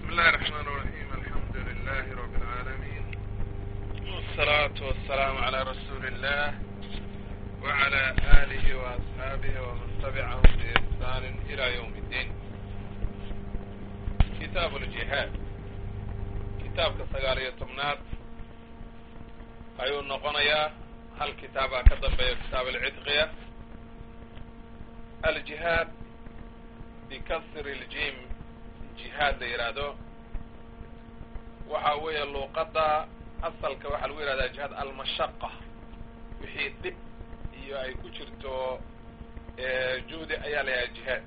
الله الرحمن الرحيم الحمد لله رب العالمين والصلاة والسلام على رسول الله وعلى آله وأصحابه ومن تبعهم بإحسان إلى يوم الدين كتاب الجهاد kitaabka sagaal iyo tobnaad ayuu noqonayaa hal kitaabaa ka dambeeya kitaab alcidqiya aljihaad bikasri ljim jihaad la yidhaahdo waxa weeye luuqadda asalka waxaa lagu yidhahdaa jihaad almashaqa wixii dhib iyo ay ku jirto juhdi ayaa la yidhahda jihaad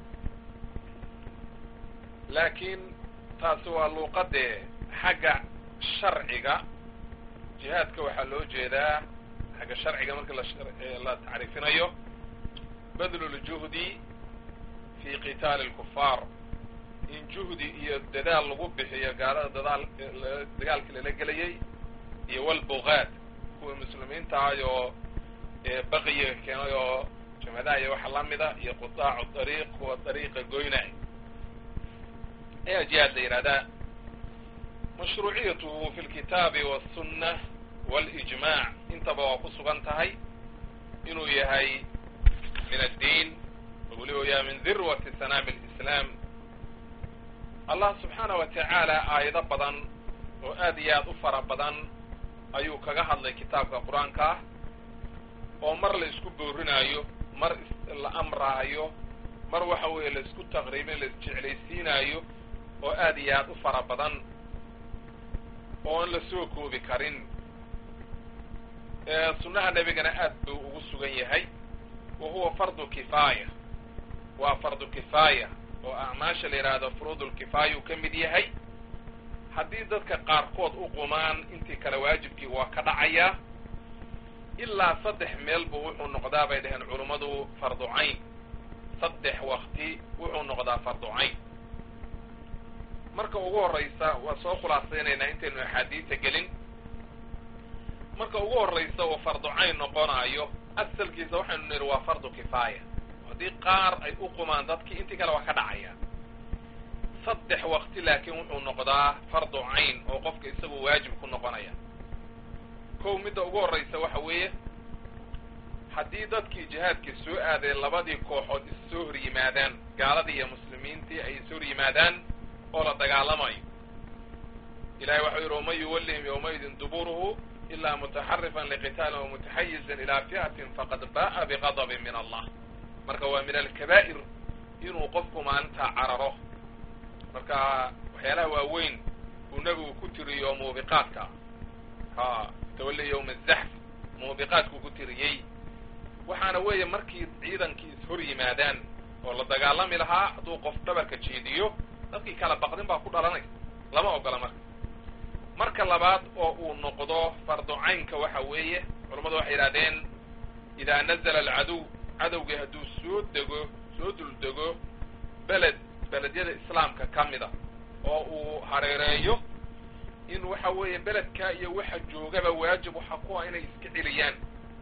laakiin taasi waa luuqadee xagga sharciga jihaadka waxaa loo jeedaa xagga sharciga marka la tacriifinayo badlu ljuhdi fi qitaali lkufaar in juhdi iyo dadaal lagu bixiyo gaalada dadaal dagaalkii lala gelayay iyo walbugaad kuwa muslimiinta ahay oo baqiyiga keenay oo jamhadaha iyo waxa lamida iyo qutaacu dariiq kuwa dariiqa goynay ayaa jihaad la yidhahdaa mashruuciyatuhu fi lkitaabi walsunna walijmac intaba waa ku sugan tahay inuu yahay min addiin oo weliba yahay min dirwati sanaami lislaam allah subxaana wa tacaala aayado badan oo aad iyo aad u fara badan ayuu kaga hadlay kitaabka qur-aanka ah oo mar la isku boorinaayo mar la amraayo mar waxa weeye la isku taqriibin la isjeclaysiinaayo oo aad iyo aad u fara badan oon la soo koobi karin sunnaha nebigana aad buu ugu sugan yahay wa huwa fardu kifaaya waa fardu kifaaya oo acmaasha la yidhaahdo furuudulkifaaya uu ka mid yahay haddii dadka qaarkood u qumaan intii kale waajibkii waa ka dhacayaa ilaa saddex meel buu wuxuu noqdaa bay dhaheen culummadu fardu cayn saddex wakti wuxuu noqdaa fardu cayn marka ugu horraysa waa soo khulaasaynaynaa intaynu axaadiisa gelin marka ugu horraysa uu fardu cayn noqonaayo asalkiisa waxaynu nidhi waa fardu kifaaya haddii qaar ay u qumaan dadkii intii kale waa ka dhacaya saddex wakti laakiin wuxuu noqdaa fardu cayn oo qofka isagu waajib ku noqonaya kow midda ugu horraysa waxa weeye haddii dadkii jihaadkii soo aadeen labadii kooxood is soo hor yimaadaan gaaladii iyo muslimiintii ay is hor yimaadaan oo la dagaalamayo ilahay waxau yidhi waman yuwallihim yawmaidin duburuhu ilaa mutaxarifan liqitaalin wa mutaxayizan ilaa fi'atin faqad ba'a biqadabin min allah marka waa min alkabaa'ir inuu qofku maalintaa cararo marka waxyaalaha waaweyn uu nebigu ku tiriyo muubiqaadka ha tawalli yawma azaxf muubiqaadkuu ku tiriyey waxaana weeye markii ciidankii is hor yimaadaan oo la dagaalami lahaa hadduu qof dhabarka jeediyo dadkii kala baqdin baa ku dhalanaysa lama ogola marka marka labaad oo uu noqdo fardu caynka waxa weeye culammadu waxay yidhahdeen idaa nazala alcaduw cadowgii hadduu soo dego soo duldego beled beledyada islaamka ka mida oo uu hareereeyo in waxa weeye beledkaa iyo waxa joogaba waajib waxa ku ah inay iska celiyaan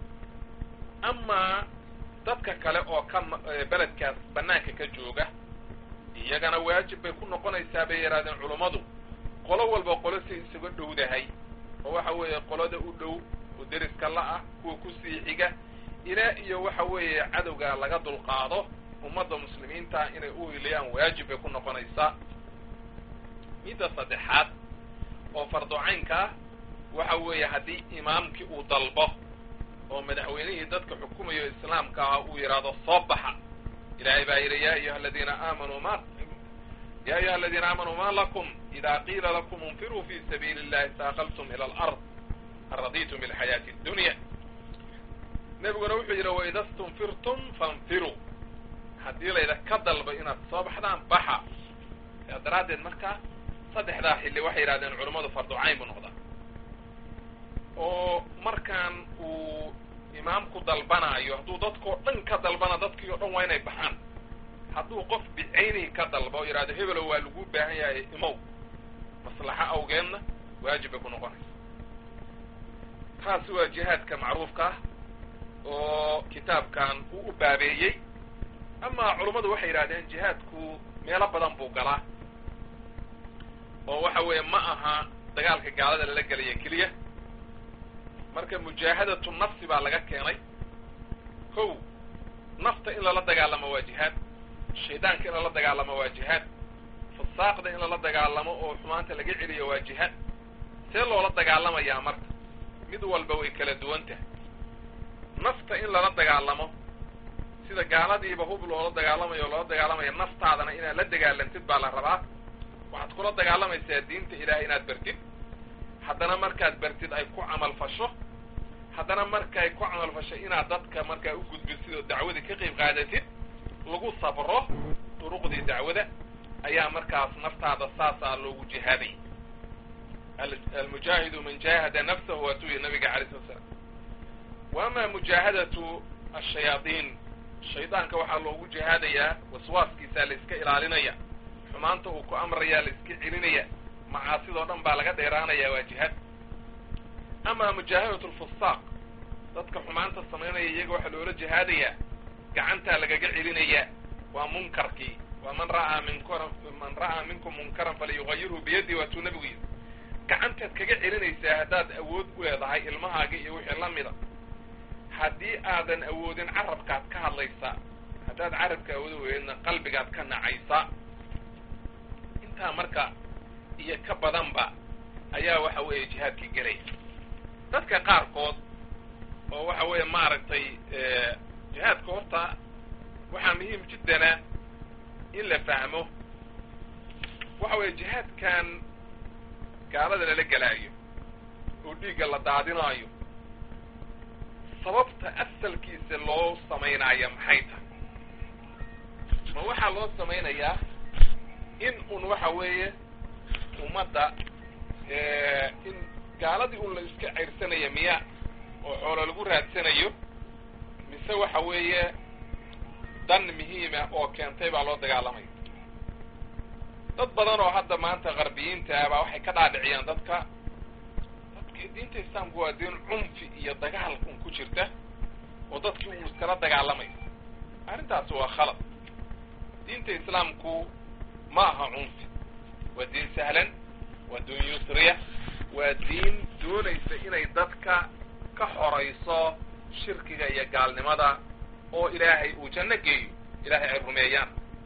amaa dadka kale oo ka beledkaas banaanka ka jooga iyagana waajib bay ku noqonaysaa bay yidhahdeen culummadu qolo walba qolo si isaga dhowdahay oo waxa weeye qolada u dhow oo deriska la-ah kuwa kusii xiga ilaa iyo waxa weeye cadowga laga dulqaado ummadda muslimiinta inay u hiliyaan waajib bay ku noqonaysaa midda saddexaad oo fardu caynka ah waxa weeye haddii imaamkii uu dalbo oo madaxweynihii dadka xukumayo islaamka ah uu yidhaahdo soo baxa ilahay baa yidhi ya ayuha aladiina aamanuu ma ya ayuha aladiina aamanuu ma lakum ida qiila lakum infiruu fi sabiili اllahi saaqaltum ila alard araditum bilxayaati اdunya nebiguna wuxuu yidhi waida stunfirtum fanfiruu haddii layda ka dalbo inaad soo baxdaan baxa yaa daraaddeed marka saddexdaa xilli waxay yidhahdeen culummadu fardu cayn buu noqdaa oo markaan uu imaamku dalbanaayo hadduu dadkao dhan ka dalbana dadkii o dhan waa inay baxaan hadduu qof bicaynihi ka dalba oo yidhahdo hebelo waa lagu baahan yahay imow maslaxo awgeedna waajib bay ku noqonaysa taasi waa jihaadka macruufka ah oo kitaabkan uu u baabeeyey ama culummadu waxay yidhahdeen jihaadku meelo badan buu galaa oo waxa weeye ma aha dagaalka gaalada lala gelaya keliya marka mujaahadatu nafsi baa laga keenay kow nafta in lala dagaalamo waa jihaad shaydaanka in lala dagaalamo waa jihaad fasaaqda in lala dagaalamo oo xumaanta laga celiyo waa jihaad see loola dagaalamayaa marka mid walba way kala duwan tahay nafta in lala dagaalamo sida gaaladiiba hub loola dagaalamayo loola dagaalamayo naftaadana inaad la dagaalantid baa la rabaa waxaad kula dagaalamaysaa diinta ilaahay inaad bartid haddana markaad bartid ay ku camal fasho haddana markay ku camal fasho inaad dadka markaa u gudbisid oo dacwadii ka qayb qaadatid lagu sabro duruqdii dacwada ayaa markaas naftaada saasaa loogu jihaaday almujaahidu man jaahada nafsahu waatuu yihi nabiga alay slat slam wa ama mujaahadatu ashayaadiin shaydaanka waxaa loogu jihaadayaa waswaaskiisaa la iska ilaalinaya xumaanta uu ku amrayaa la iska celinaya macaasidoo dhan baa laga dheeraanaya waa jihaad ama mujaahadatu lfusaaq dadka xumaanta samaynaya iyaga waxaa loola jihaadayaa gacantaa lagaga celinaya waa munkarkii waa man ra'aa minkura man ra'aa minkum munkaran falyugayirhu biyaddi waatuu nabigu yidhi gacantaad kaga celinaysaa haddaad awood u leedahay ilmahaaga iyo wixii la mida haddii aadan awoodin carabkaad ka hadlaysaa haddaad carabka awoodi weydna qalbigaad ka nacaysaa intaa marka iyo ka badanba ayaa waxa weeye jihaadkii gelaya dadka qaarkood oo waxa weeye maaragtay jihaadka horta waxaa muhiim jiddana in la fahmo waxa weeye jihaadkan gaalada lala gelaayo oo dhiigga la daadinaayo sababta asalkiisa loo samaynaya maxay tahay ma waxaa loo samaynayaa in un waxa weeye ummadda in gaaladii un la iska ceyrsanaya miya oo xoolo lagu raadsanayo mise waxa weeye dan muhiima oo keentay baa loo dagaalamaya dad badan oo hadda maanta qarbiyiinta ah baa waxay ka dhaadhiciyaan dadka dadka diinta islaamku waa diin cunfi iyo dagaal un ku jirta oo dadkii uu iskala dagaalamayo arrintaasi waa khalad diinta islaamku ma aha cunfi waa diin sahlan waa diin yusriya waa diin doonaysa inay dadka ka xorayso shirkiga iyo gaalnimada oo ilaahay uu janno geeyo ilaahay ay rumeeyaan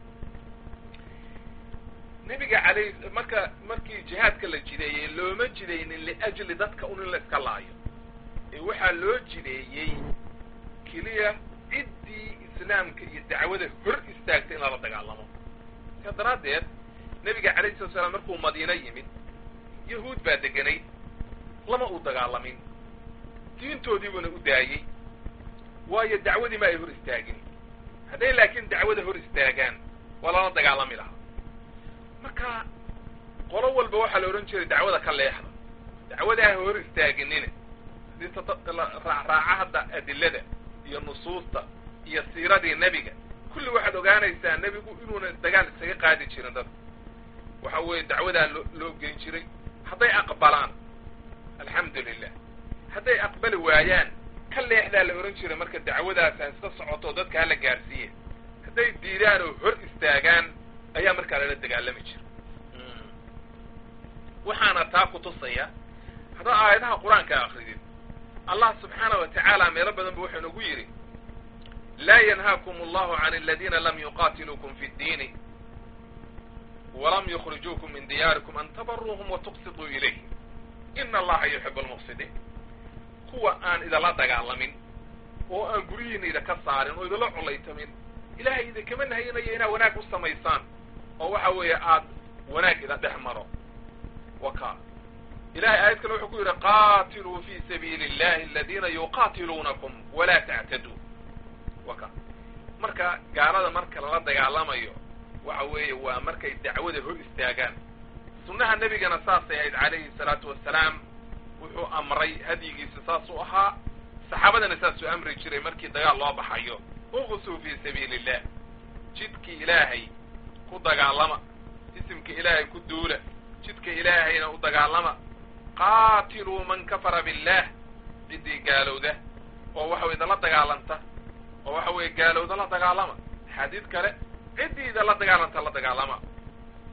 nebiga alay marka markii jihaadka la jideeyey looma jidaynin liajli dadka un in la iska laayo ee waxaa loo jideeyey keliya ciddii islaamka iyo dacwada hor istaagtay in lala dagaalamo sidaa daraaddeed nebiga calayhi salatu salaam markuu madiino yimid yahuud baa deganay lama uu dagaalamin diintoodiibuna u daayey waayo dacwadii ma ay hor istaagin hadday laakiin dacwada hor istaagaan waa lala dagaalami lahaa marka qolo walba waxaa la odhan jiray dacwada ka leexda dacwada ah hor istaaginina haddii raacraaca hadda adilada iyo nusuusta iyo siiradii nebiga kulli waxaad ogaanaysaa nebigu inuuna dagaal isaga qaadi jirin dadka waxa weeye dacwadaa loo loo geyn jiray hadday aqbalaan alxamdu lilah hadday aqbali waayaan ka leexdaa la odhan jiray marka dacwadaas ha iska socoto dadka hala gaarsiiye hadday diidaan oo hor istaagaan ayaa markaa lala dagaalami jira waxaana taa ku tusaya haddaad aayadaha qur-aanka akridid allah subxaana wa tacaala meelo badan bu wuxuu nagu yidhi laa yanhaakum allahu can aladiina lam yuqatiluukum fi ddiini walam yukhrijuukum min diyaarikum an tabaruuhum watuqsiduu ilayh ina allaha yuxibu almufsidiin kuwa aan idinla dagaalamin oo aan guryihiina idinka saarin oo idinla colaytamin ilahay idinkama nahayinayo inaad wanaag u samaysaan oo waxa weeye aad wanaag ida dhex maro waka ilahay aayad kale wuxuu ku yidhi qatiluu fi sabiili اllahi aladiina yuqatiluunakum walaa tactaduu waka marka gaalada marka lala dagaalamayo waxa weeye waa markay dacwada hor istaagaan sunnaha nebigana saasay ahayd calayhi salaatu wasalaam wuxuu amray hadyigiisa saasuu ahaa saxaabadana saasuu amri jiray markii dagaal loo baxayo uqsuu fi sabiili illah jidkii ilaahay ku dagaalama isimka ilaahay ku duula jidka ilaahayna u dagaalama qaatiluu man kafara billah ciddii gaalowda oo waxa weye idala dagaalanta oo waxa weeye gaalowda la dagaalama xadiid kale ciddii idala dagaalanta la dagaalama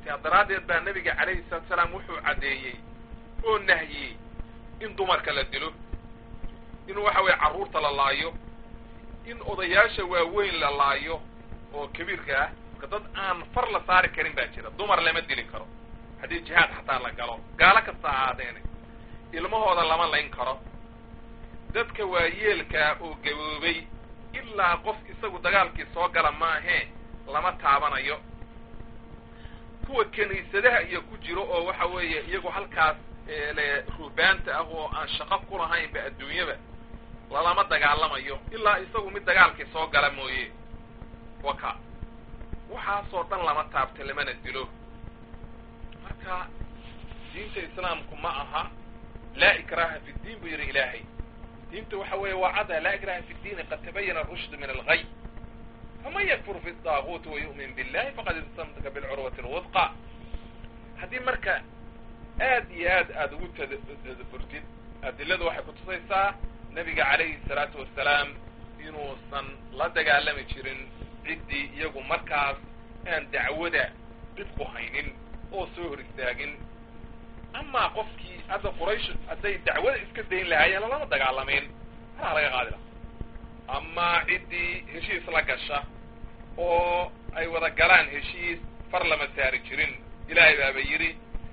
sia daraaddeed baa nebiga calayhi salatu salaam wuxuu caddeeyey oo nahyey in dumarka la dilo in waxa weeye carruurta la laayo in odayaasha waaweyn la laayo oo kabiirka ah marka dad aan far la saari karin baa jira dumar lama dili karo haddii jihaad xataa la galo gaalo kasta ahaadeene ilmahooda lama layn karo dadka waayeelkaa oo gaboobay ilaa qof isagu dagaalkii soo gala maahee lama taabanayo kuwa kiniisadaha iyo ku jiro oo waxa weeye iyagu halkaas le ruhbaanta ah oo aan shaqo ku lahaynba adduunyaba lalama dagaalamayo ilaa isagu mid dagaalkii soo gala mooye waka waxaasoo dhan lama taabto lamana dilo marka diinta islaamku ma aha laa ikraha fi ddiin buu yidhi ilaahay diinta waxa weeye waa cada laa ikraha fi ddiini qad tabayana arushd min algay faman yakfur fi daaguuti wayu'min billahi faqad istamsaka bilcurwati lwudqa haddii marka aad iyo aad aada ugu tadaburtid adiladu waxay kutusaysaa nebiga calayhi salaatu wasalaam inuusan la dagaalami jirin ciddii iyagu markaas aan dacwada dhib ku haynin oo soo hor istaagin amaa qofkii hadda quraysh hadday dacwada iska dayn lahaayeen lalama dagaalamayn halaa laga qaadi laha amaa ciddii heshiis la gasha oo ay wada galaan heshiis far lama saari jirin ilaahay baaba yidhi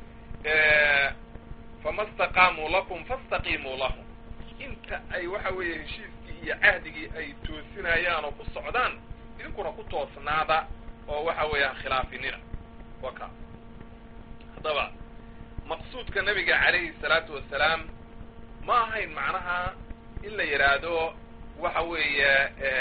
fama staqaamuu lakum fastaqiimuu lahum inta ay waxa weeye heshiiskii iyo cahdigii ay toosinayaan oo ku socdaan idinkuna ku toosnaada oo waxa weeyaan khilaafinina waka haddaba maqsuudka nabiga calayhi salaatu wasalaam ma ahayn macnaha in la yidhaahdo waxa weeye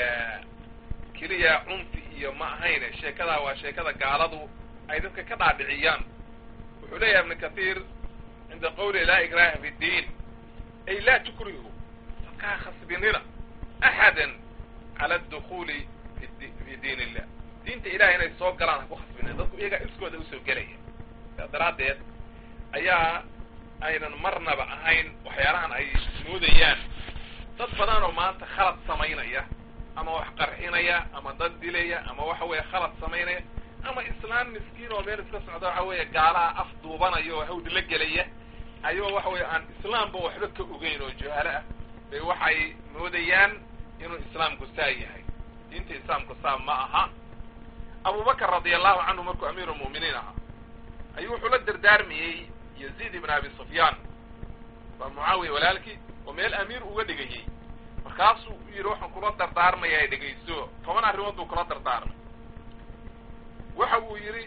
keliya cunfi iyo ma ahayne sheekadaa waa sheekada gaaladu ay dadka ka dhaadhiciyaan wuxuu leeyahay ibnu kathiir cinda qawli laa ikraha fi ddiin ay laa tukrihu dadkaa khasbinina axadan cala adukuli fi diin illah diinta ilahay inay soo galaan ha ku khasbinina dadku iyagaa iskooda usoo gelaya saas daraaddeed ayaa aynan marnaba ahayn waxyaalahan ay moodayaan dad badan oo maanta khalad samaynaya ama wax qarxinaya ama dad dilaya ama waxa weeye khalad samaynaya ama islaan miskiin oo meel iska socda waxa weeye gaalaha af duubanaya oo hawd la gelaya ayagoo waxa weeye aan islaamba waxba ka ogeyn oo jahaalo ah bay waxay moodayaan inuu islaamku saa yahay diinta islaamku saa ma aha abubakar radia allahu canhu markuu amiiru lmu'miniin ahaa ayuu wuxuu la dardaarmayey yaziid ibn abi sufyaan waa mucaawiya walaalkii oo meel amiir uga dhigayey markaasuu yidhi waxaan kula dardaarmayaa dhegayso toban arrimood buu kula dardaarmay waxa uu yidhi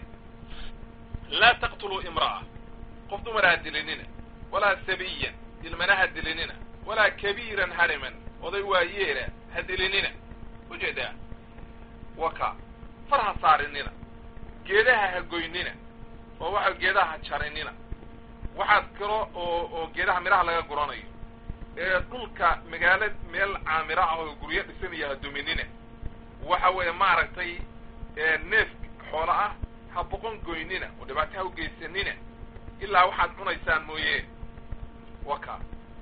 laa taqtuluu imra'a qof dumar ha dilinina walaa sabiyan ilmana ha dilinina walaa kabiiran hariman oday waayeela ha dilinina ujeedaa waka far ha saarinina geedaha ha goynina oo waxa geedaha ha jarinina waxaad kalo oo oo geedaha midhaha laga guranayo ee dhulka magaalo meel caamiro ah oo guryo dhisanaya ha duminina waxa weeye maaragtay neef xoolo ah ha boqon goynina oo dhibaato ha ugeysanina ilaa waxaad cunaysaan mooye waka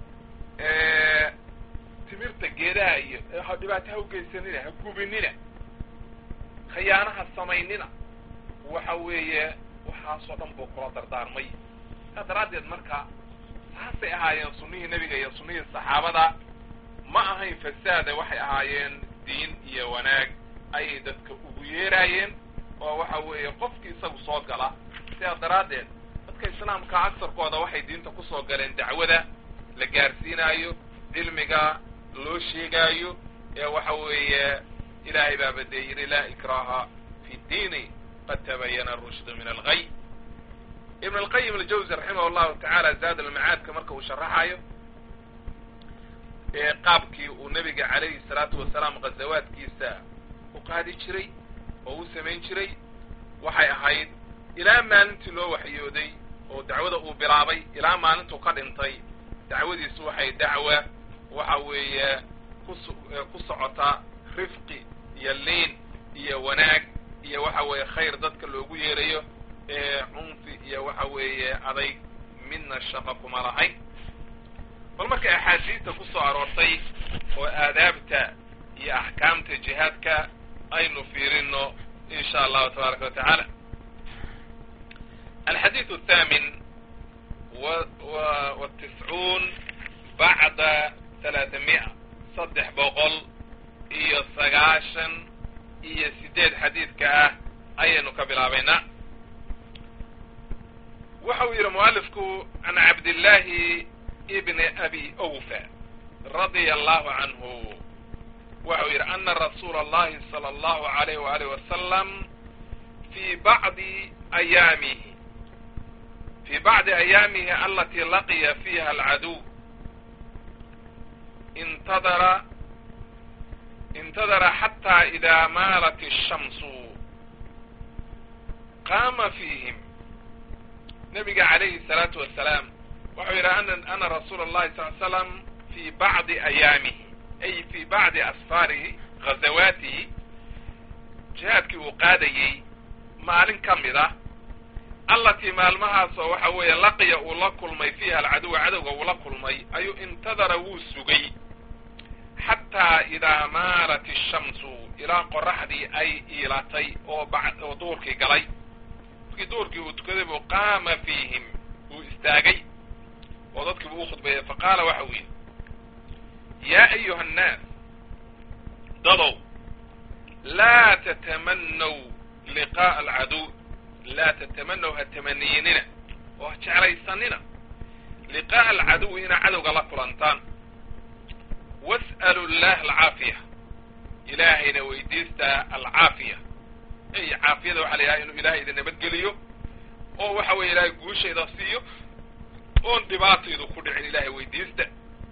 timirta geedaha iyo ha dhibaato ha ugeysanina ha gubinina khiyaanaha samaynina waxa weeye waxaasoo dhan buu kula dardaarmay saa daraaddeed marka saasay ahaayeen sunnihii nebiga iyo sunnihii saxaabada ma ahayn fasaada waxay ahaayeen diin iyo wanaag ayay dadka ugu yeeraayeen oo waxa weeye qofkii isagu soo gala sidaa daraaddeed dadka islaamka agsarkooda waxay diinta kusoo galeen dacwada la gaarsiinaayo cilmiga loo sheegaayo ee waxa weeye ilaahay baaba dee yidhi laa ikraha fi ddiini qad tabayana arushdu min algay ibn alqayim aljawzi raximah allahu tacaala zaad almacaadka marka uu sharaxayo ee qaabkii uu nebiga calayhi salaatu wasalaam ghazawaadkiisa u qaadi jiray oo u samayn jiray waxay ahayd ilaa maalintii loo waxyooday oo dacwada uu bilaabay ilaa maalintuu ka dhintay dacwadiisu waxay dacwa waxa weeye kus ku socota rifqi iyo liin iyo wanaag iyo waxa weeye khayr dadka loogu yeerayo ee cunfi iyo waxa weeye adayg midna shaqo kuma lahayn bal marka axaadiista ku soo aroortay oo aadaabta iyo axkaamta jihaadka aynu fiirino in sha allahu tabaaraka wa tacaala alxadiidu athaamin wa tiscuun bacda talaatami'a saddex boqol iyo sagaashan iyo sideed xadiidka ah ayaynu ka bilaabaynaa waxa uu yidhi mualifku can cabdillaahi ibni abi awfa radia allahu canhu waxa uu yidhi ana rasuula allahi sala allahu alayh waalih wasalam fii bacdi ayaamihi fii bacdi ayaamihi alatii laqiya fiiha alcaduw intadara intadara xataa idaa maalat الshamsu qaama fiihim nabiga calayhi الsalaatu wasalaam waxau yidhi ana rasuula اllahi sal l slam fii bacdi ayaamihi ay fii bacdi asfaarihi ghazawaatihi jihaadkii uu qaadayey maalin ka mid ah allatii maalmahaasoo waxa weeye laqiya uu la kulmay fiiha alcaduwa cadowga uu la kulmay ayuu intadara wuu sugay xataa idaa maalat ishamsu ilaa qoraxdii ay iilatay oo oo duurkii galay markii duurkii uu tukaday buu qaama fiihim uu istaagay oo dadkii buu u khudbeeyey faqaala waxa uu yidhi yaa ayuha annaas dadow laa tatamanaw liqaa'a alcaduw laa tatamanaw ha tamaniyenina oo ha jeclaysanina liqaa'a alcaduwi inaa cadowga la kulantaan was'alu llaha alcaafiya ilaahayna weydiistaa alcaafiya ey caafiyada waxaa la yidhaha inuu ilahay idin nabadgeliyo oo waxa weeye ilaahay guushayda siiyo oon dhibaataydu ku dhicin ilahay weydiista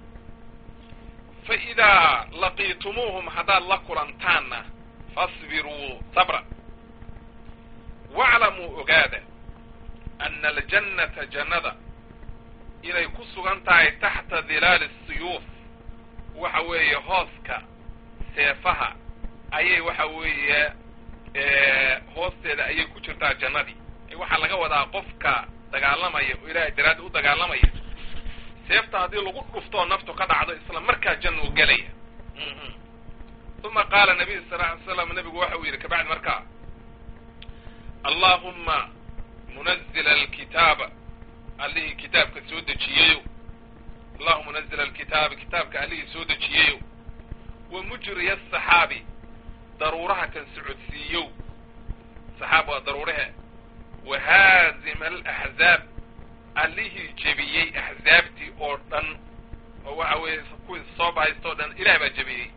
fa idaa laqiitumuuhum haddaad la kulantaanna fasbiruu sabra waclamuu ogaada ana aljannata jannada inay ku sugan tahay taxta dilaali asiyuuf waxa weeye hooska seefaha ayay waxa weeye hoosteeda ayay ku jirtaa jannadii waxaa laga wadaa qofka dagaalamaya oo ilaahay daraaddi u dagaalamaya seefta haddii lagu dhuftoo naftu ka dhacdo isla markaa janna u gelaya uma qaala nabiyu sal ly slam nabigu waxa uu yidhi kabacdi markaa allahuma munazila alkitaaba allihii kitaabka soo dejiyeyo allahuma munazila alkitaabi kitaabka allihii soo dejiyeyo wa mujriya asaxaabi daruuraha kan socodsiiyow saxaab waa daruurahe wa haazima alaxzaab allihii jebiyey axzaabtii oo dhan oo waxa weeye kuwii soo bahaysta o dhan ilaah baa jebiyey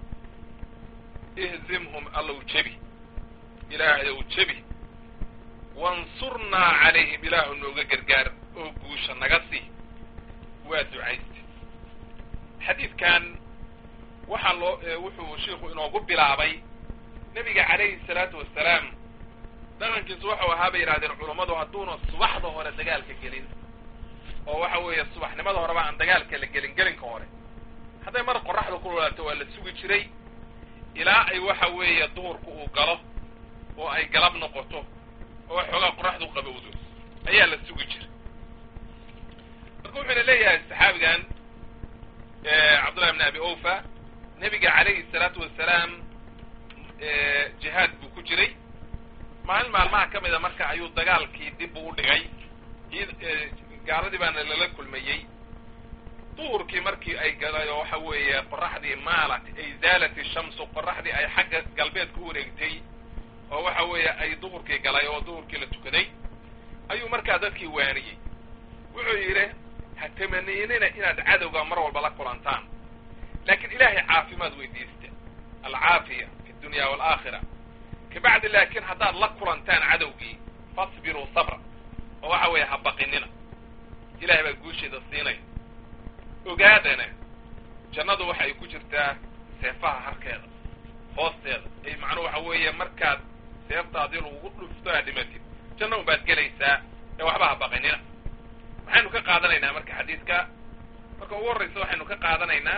ihzimhum allow jebi ilaahayow jebi wansurnaa calayhim ilaahu nooga gargaar oo guusha naga sii waa ducayste xadiidkan waxaa loo wuxuu shiiku inoogu bilaabay nebiga calayhi salaatu wasalaam dhaqankiisu waxau ahaa bay yidhahdeen culummadu hadduuna subaxda hore dagaalka gelin oo waxa weeye subaxnimada horeba aan dagaalka la gelin gelinka hore hadday mar qoraxda ku lolaato waa la sugi jiray ilaa ay waxa weeye duhurku uu galo oo ay galab noqoto oo xoogaa qoraxdu qabowdo ayaa la sugi jiray marka wuxuuna leeyahay saxaabigan cabdullahi bn abi ofa nebiga calayhi salaatu wasalaam jihaad buu ku jiray maalin maalmaha ka mida marka ayuu dagaalkii dib u dhigay gaaladii baana lala kulmayey duhurkii markii ay galay oo waxa weeye qoraxdii maalat ay zaalat ishamsu qoraxdii ay xagga galbeed ku wareegtay oo waxa weeye ay duhurkii galay oo duhurkii la tukaday ayuu markaa dadkii waaniyey wuxuu yidhi ha tamaniinina inaad cadowga mar walba la kulantaan laakiin ilaahay caafimaad weydiista alcaafiya fi dunya waalaakhira kabacdi laakiin haddaad la kulantaan cadowgii fasbiruu sabra oo waxa weeye ha baqinina ilahay baa guusheeda siinaya ogaadana jannadu waxay ku jirtaa seefaha harkeeda hoosteeda ay macnuhu waxa weeye markaad seefta haddii lagugu dhufto aa dhimatid janna un baad gelaysaa ee waxba ha baqinina maxaynu ka qaadanaynaa marka xadiidka marka ugu horreysa waxaynu ka qaadanaynaa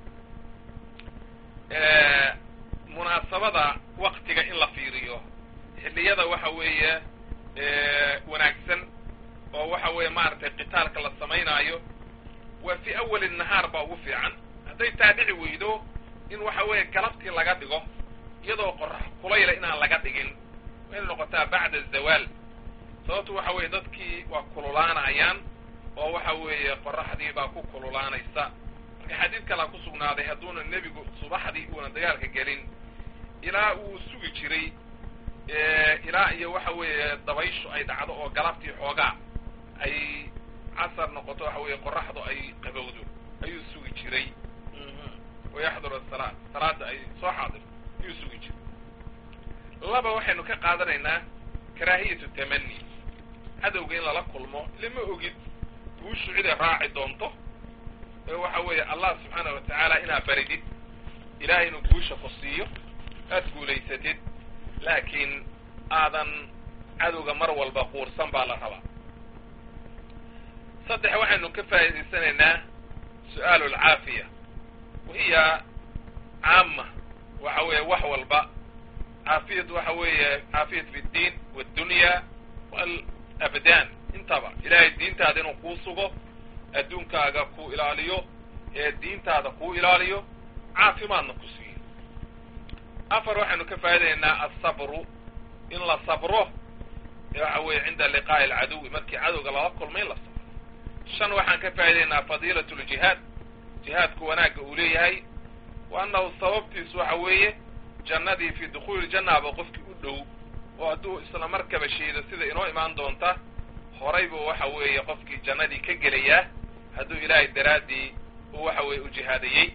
munaasabada waktiga in la fiiriyo xilliyada waxa weeye wanaagsan oo waxa weeye maaragtay qitaalka la samaynaayo waa fi awali nahaar baa ugu fiican hadday taa dhici weydo in waxa weeye galabtii laga dhigo iyadoo qorax kulayla inaan laga dhigin waa inay noqotaa bacda azawaal sababtu waxa weeye dadkii waa kululaanayaan oo waxa weeye qoraxdii baa ku kululaanaysa marka xadiid kalaa ku sugnaaday hadduuna nebigu subaxdii uuna dagaalka gelin ilaa uu sugi jiray ilaa iyo waxa weeye dabayshu ay dhacdo oo galabtii xoogaa ay casar noqoto waxa weeye qoraxdu ay qabowdo ayuu sugi jiray wayaxdur asalaat salaada ay soo xaadirto ayuu sugi jiray laba waxaynu ka qaadanaynaa karaahiyatu tamani cadowga in lala kulmo lama ogid guushu ciday raaci doonto ee waxa weeye allah subxaana wa tacaala inaad baridid ilahay inuu guusha ku siiyo aad guulaysatid laakiin aadan cadowga mar walba quursan baa la rabaa saddex waxaynu ka faa'idaysanaynaa su-aalu alcaafiya wahiya caama waxa weeye wax walba caafiyad waxa weeye caafiyat fi ddiin wاddunya walabdaan intaba ilahay diintaada inuu kuu sugo adduunkaaga kuu ilaaliyo ee diintaada kuu ilaaliyo caafimaadna ku siiyo afar waxaynu ka faa'idaynaa asabru in la sabro waxa weeye cinda liqaa'i alcaduwi markii cadowga lala kulmay in la sabro shan waxaan ka faa'idaynaa fadiilat ljihaad jihaadku wanaagga uu leeyahay wa annahu sababtiisu waxa weeye jannadii fi dukhuuli jannaaba qofkii u dhow oo hadduu isla markaba sheedo sida inoo imaan doonta horay buu waxa weeye qofkii jannadii ka gelayaa hadduu ilaahay daraaddii uu waxa weeye u jihaadayey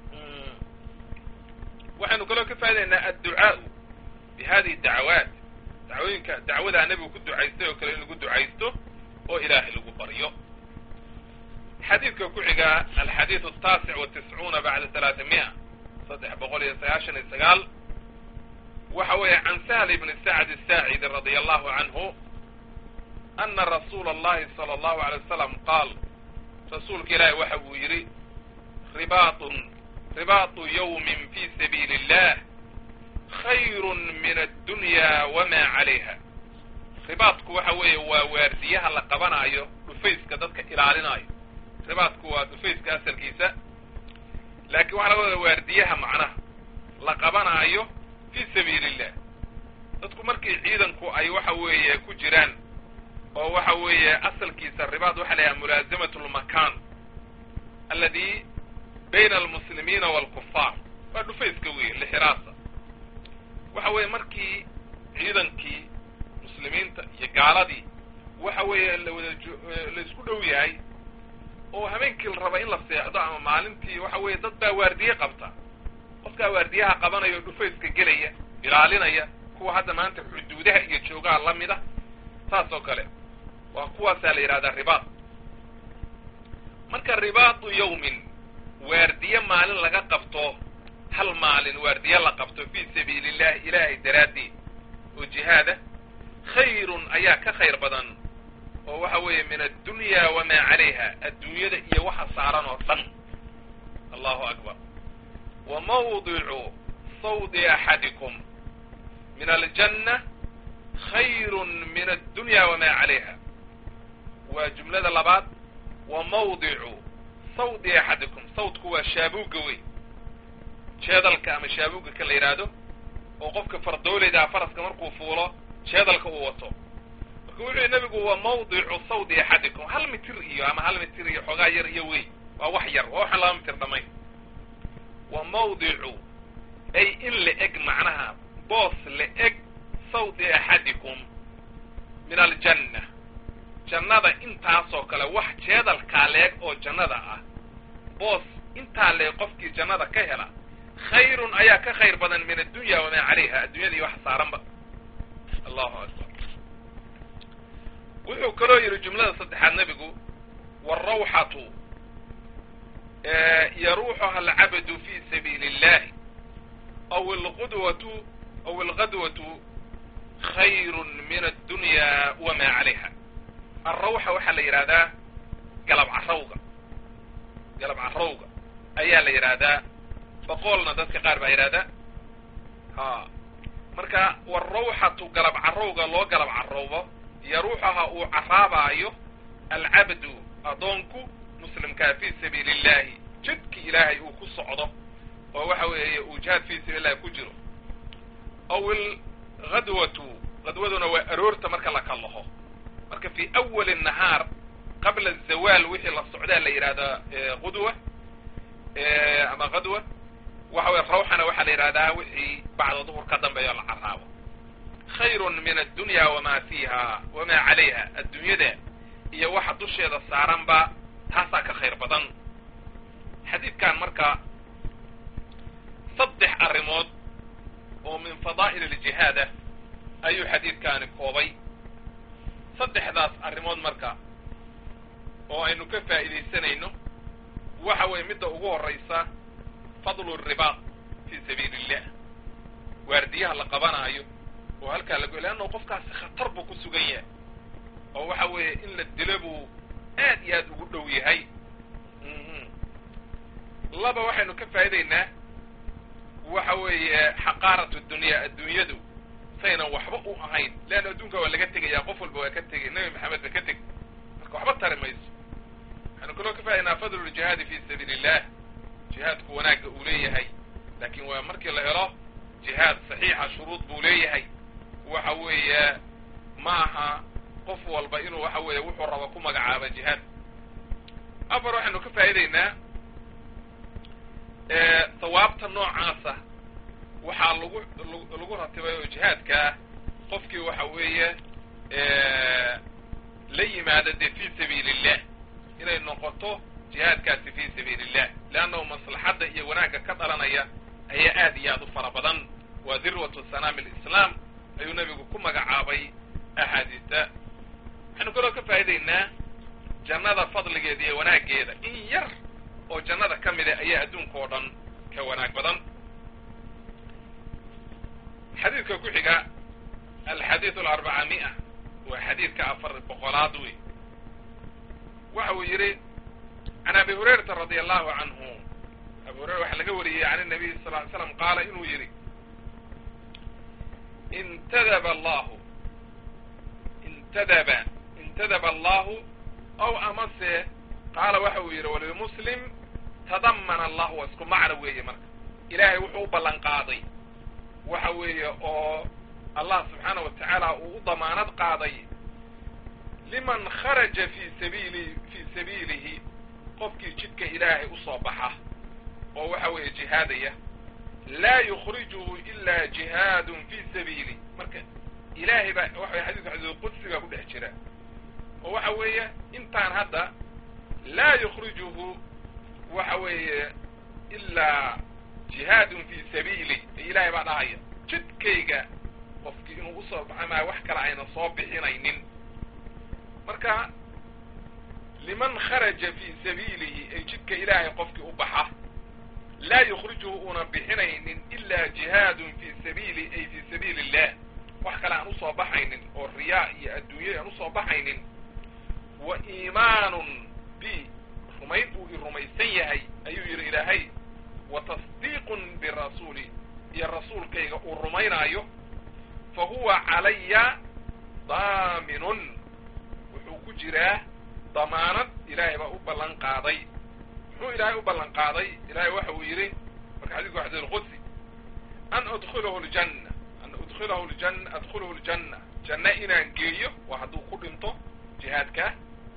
waxaynu kaloo ka faa'idaynaa adducaau bi hadihi dacawaat dacwooyinka dacwadaa nebigu ku ducaystay oo kale in lagu ducaysto oo ilaahay lagu baryo xadiidka ku xiga alxadiidu ataasic watiscuuna bacda talaata mi'a saddex boqol iyo sagaashan iyo sagaal waxa weeye can sahl ibni sacd asaacidi radia allahu canhu ana rasuula allahi sala allahu alay wasalam qaal rasuulka ilaahi waxa uu yidhi ribaatun ribaatu yawmin fi sabiili illah khayru min addunya wama calayha ribaadku waxa weeye waa waardiyaha la qabanaayo dhufayska dadka ilaalinaayo ribaadku waa dhufayska asalkiisa laakiin waxaa laga wada waardiyaha macnaha la qabanaayo fi sabiili illah dadku markii ciidanku ay waxa weeye ku jiraan oo waxa weeye asalkiisa ribaad waxa la yidhaha mulaazamat lmakan aladi bayna almuslimiina waalkufaar waa dhufayska wey lixiraasa waxa weeye markii ciidankii muslimiinta iyo gaaladii waxa weeye lawada la isku dhow yahay oo habeenkii la raba in la seexdo ama maalintii waxa weeye dad baa waardiye qabta qofkaa waardiyaha qabanaya oo dhufayska gelaya ilaalinaya kuwa hadda maanta xuduudaha iyo joogaha la mid a saas oo kale waa kuwaasaa la yidhahdaa ribaad marka ribaatu yawmin waardiye maalin laga qabto hal maalin waardiye la qabto fii sabiili illahi ilaahay daraaddeed oo jihaada khayrun ayaa ka khayr badan oo waxa weeye min addunya wamaa calayha adduunyada iyo waxa saaran oo dhan allahu akbar wa mawdicu sawdi axadikum min aljanna khayrun min addunya wamaa calayha waa jumlada labaad wa mawdicu sawdi axadikum sawdku waa shaabuugga wey jeedalka ama shaabuugga ka la yidhaahdo oo qofka fardoolaydaa faraska markuu fuulo jeedalka uu wato marka wuxuu yihi nabigu waa mawdicu sawdi axadikum hal mitir iyo ama hal mitir iyo xoogaa yar iyo wey waa wax yar waa waxaan laba mitir dhamayn wa mawdicu ay in la eg macnaha boos la eg sawdi axadikum min aljanna jannada intaasoo kale wax jeedalkaa leeg oo jannada ah boos intaa leeg qofkii jannada ka hela khayrun ayaa ka khayr badan min addunya wamaa calayha addunyadii wax saaranba allahu akbar wuxuu kaloo yidhi jumlada saddexaad nebigu wاrawxatu yaruuxuha alcabdu fi sabiili اllahi aw اlqudwatu aw اlgadwatu khayru min addunya wama calayha alrawxa waxaa la yidhahdaa galab carowga galab carowga ayaa la yidhaahdaa boqolna dadka qaar baa yidhahdaa ha marka warawxatu galab carowga loo galab carowbo yaruuxaha uu caraabaayo alcabdu adoonku muslimkaa fi sabiili illahi jidki ilaahay uu ku socdo oo waxa weeye uu jihaad fi sabiili illahi ku jiro aw ilghadwatu gadwaduna waa aroorta marka la kallaho marka fi awali nahaar qabla azawaal wixii la socdaa la yidhahdaa qudwa ama qadwa waxa weye rawxana waxaa la yidhahdaa wixii bacda duhur ka dambeeyo la carraabo khayrun min addunya wamaa fiiha wamaa calayha adduunyada iyo waxa dusheeda saaranba taasaa ka khayr badan xadiidkan marka saddex arrimood oo min fadaa'il aljihaada ayuu xadiidkaani koobay saddexdaas arrimood marka oo aynu ka faa'iidaysanayno waxa weeye midda ugu horraysa fadlu ribaaq fii sabiili illah waardiyaha la qabanaayo oo halkaa lago leanna qofkaasi khatar buu ku sugan yahay oo waxa weeye in la dilo buu aad iyo aad ugu dhow yahay laba waxaynu ka faa'idaynaa waxa weeye xaqaaratu dunya adduunyadu saynan waxba u ahayn leanna adduunka waa laga tegaya qof walba waa ka tegay nebi maxamed ba ka teg marka waxba tari mayso waxaynu kaloo ka faa'idaynaa fadlu ljihaadi fi sabiili illah jihaadku wanaagga uu leeyahay laakin waa markii la helo jihaad saxiixa shuruud buu leeyahay waxa weeye ma aha qof walba inuu waxa weeye wuxuu rabo ku magacaabo jihaad afar waxaynu ka faa'idaynaa sawaabta noocaasa waxaa lagu lagu ratibay oo jihaadkaa qofkii waxa weeye la yimaada dee fi sabiili illah inay noqoto jihaadkaasi fi sabiili illah leannahu maslaxadda iyo wanaagga ka dhalanaya ayaa aad iyo aad u fara badan waa dirwatu sanaami alislaam ayuu nebigu ku magacaabay axaadiista waxaynu kaloo ka faa'idaynaa jannada fadligeeda iyo wanaaggeeda in yar oo jannada ka mida ayaa adduunka oo dhan ka wanaag badan xadiidka ku xiga alxadiidu alarbaca mi'a waa xadiidka afar boqolaad wey waxa uu yidhi can abi hurayrata radia allahu canhu abu hurayra waxaa laga wariyey can الnabiy sal ly slam qaala inuu yidhi intadaba allahu intadaba intadaba allahu ow amase qaala waxa uu yidhi walimuslim tadamana allah waa isku macno weeye marka ilaahay wuxuu u ballan qaaday waxa weeye oo allah subxaana wa tacaala uu u damaanad qaaday liman kharaja fi sabiili fii sabiilihi qofkii jidka ilaahay usoo baxa oo waxa weeye jihaadaya laa yukhrijuhu ila jihaadun fi sabiili marka ilaahay baa waxa xadidka xadiidulqudsiga ku dhex jira oo waxa weeye intaan hadda laa yukhrijuhu waxa weeye ilaa jihaadun fi sabiili ilaahay baa dhahaya jidkayga qofkii inuu usoo baxa maa wax kale ayna soo bixinaynin marka liman kharaja fi sabiilihi ay jidka ilaahay qofkii u baxa laa yukhrijuhu una bixinaynin ilaa jihaadun fi sabiili ay fi sabiili illah wax kale aan usoo baxaynin oo riyaa iyo adduunya aan usoo baxaynin wa iimaanun bi rumayn uu i rumaysan yahay ayuu yidhi ilaahay wa tasdiiqun birasuuli iyo rasuulkayga uu rumaynaayo fa huwa calaya daaminun wuxuu ku jiraa damaanad ilaahay baa u ballan qaaday muxuu ilaahay u ballan qaaday ilaahay waxa uu yidhi marka xadidku xadid alqudsi an udkilahu ljanna an udkilahu ljanna adkhulahu ljanna janna inaan geeyo waa hadduu ku dhinto jihaadkaa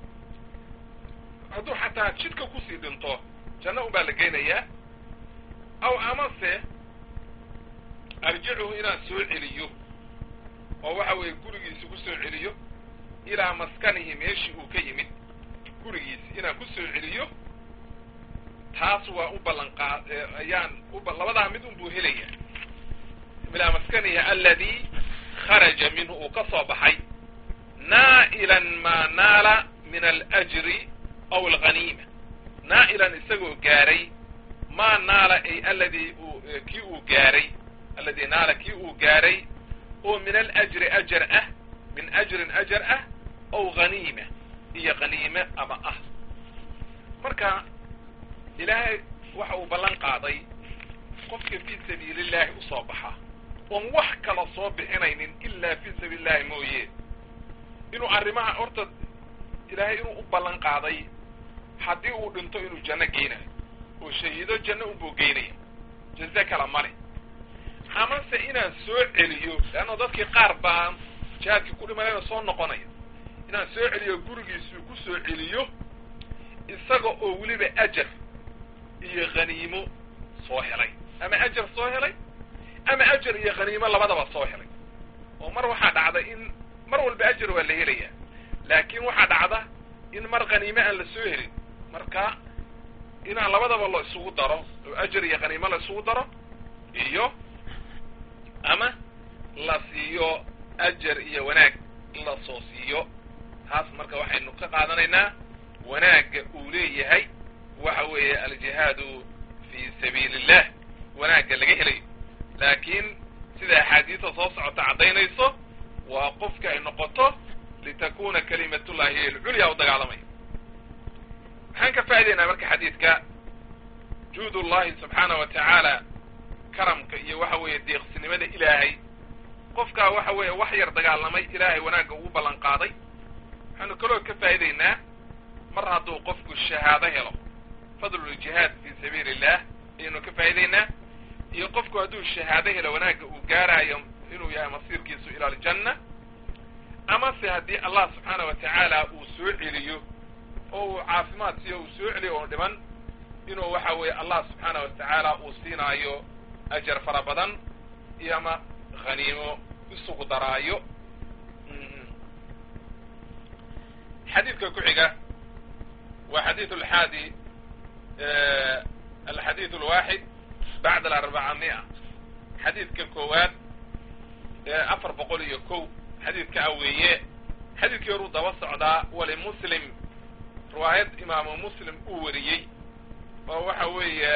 hadduu xataa jidka kusii dhinto janno un baa la geynayaa aw amase arjicuhu inaan soo celiyo oo waxa weeye gurigiisi ku soo celiyo ilaa maskanihi meeshii uu ka yimid gurigiisi inaan ku soo celiyo taas waa u ballan qaad ayaan uba labadaa mid un buu helaya ilaa maskanihi aladi kharaja minhu uu ka soo baxay naa'ilan maa naala min alajri aw alghaniima naa'ilan isagoo gaaray maa naala ay aladi uu kii uu gaaray aladi naala kii uu gaaray oo min alajri ajar ah min ajrin ajar ah aw haniima iyo haniime ama ah marka ilaahay waxa uu ballan qaaday qofka fii sabiili illaahi usoo baxa oon wax kala soo bixinaynin ilaa fii sabiili illahi mooye inuu arrimaha horta ilaahay inuu u ballan qaaday haddii uu dhinto inuu janno geynayo oo shahiido janno unbuu geynaya jaze kala male amase inaan soo celiyo leanna dadkii qaar baan jihaadkii ku dhimanayna soo noqonaya inaan soo celiyo gurigiisuu ku soo celiyo isaga oo weliba ajar iyo khaniimo soo helay ama ajar soo helay ama ajar iyo khaniimo labadaba soo helay oo mar waxaa dhacda in mar walba ajar waa la helayaa laakiin waxaa dhacda in mar khaniime aan la soo helin marka inaan labadaba la isugu daro oo ajar iyo khaniimo la isugu daro iyo ama la siiyo ajar iyo wanaag la soo siiyo taas marka waxaynu ka qaadanaynaa wanaagga uu leeyahay waxa weeye aljihaadu fi sabiili illah wanaagga laga helayo laakiin sida axaadiista soo socota caddaynayso waa qofka ay noqoto litakuna kalimatullahi hiy alculya u dagaalamaya maxaan ka faa'idaynaa marka xadiidka juud ullahi subxaana wa tacaala karamka iyo waxa weeye deeqsinimada ilaahay qofkaa waxa weeye wax yar dagaalamay ilaahay wanaagga ugu ballan qaaday waxaanu kaloo ka faa'idaynaa mar hadduu qofku shahaado helo fadluljihaad fi sabiili illah ayaynu ka faa'idaynaa iyo qofku hadduu shahaado helo wanaagga uu gaaraayo inuu yahay masiirkiisu ila aljanna ama se haddii allah subxaana wa tacaala uu soo celiyo oo uu caafimaad siiyo uu soo celiyo oo dhiman inuu waxa weeye allah subxaana wa tacaala uu siinaayo ajar fara badan iyo ama khaniimo isugu daraayo xadiidka ku xiga waa xadiid alxaadi alxadiid alwaaxid bacda alarbaca mia xadiidka koowaad afar boqol iyo kow xadiidka aweeye xadiidkii horuu daba socdaa walimuslim riwaayad imaamu muslim uu wariyey oo waxa weeye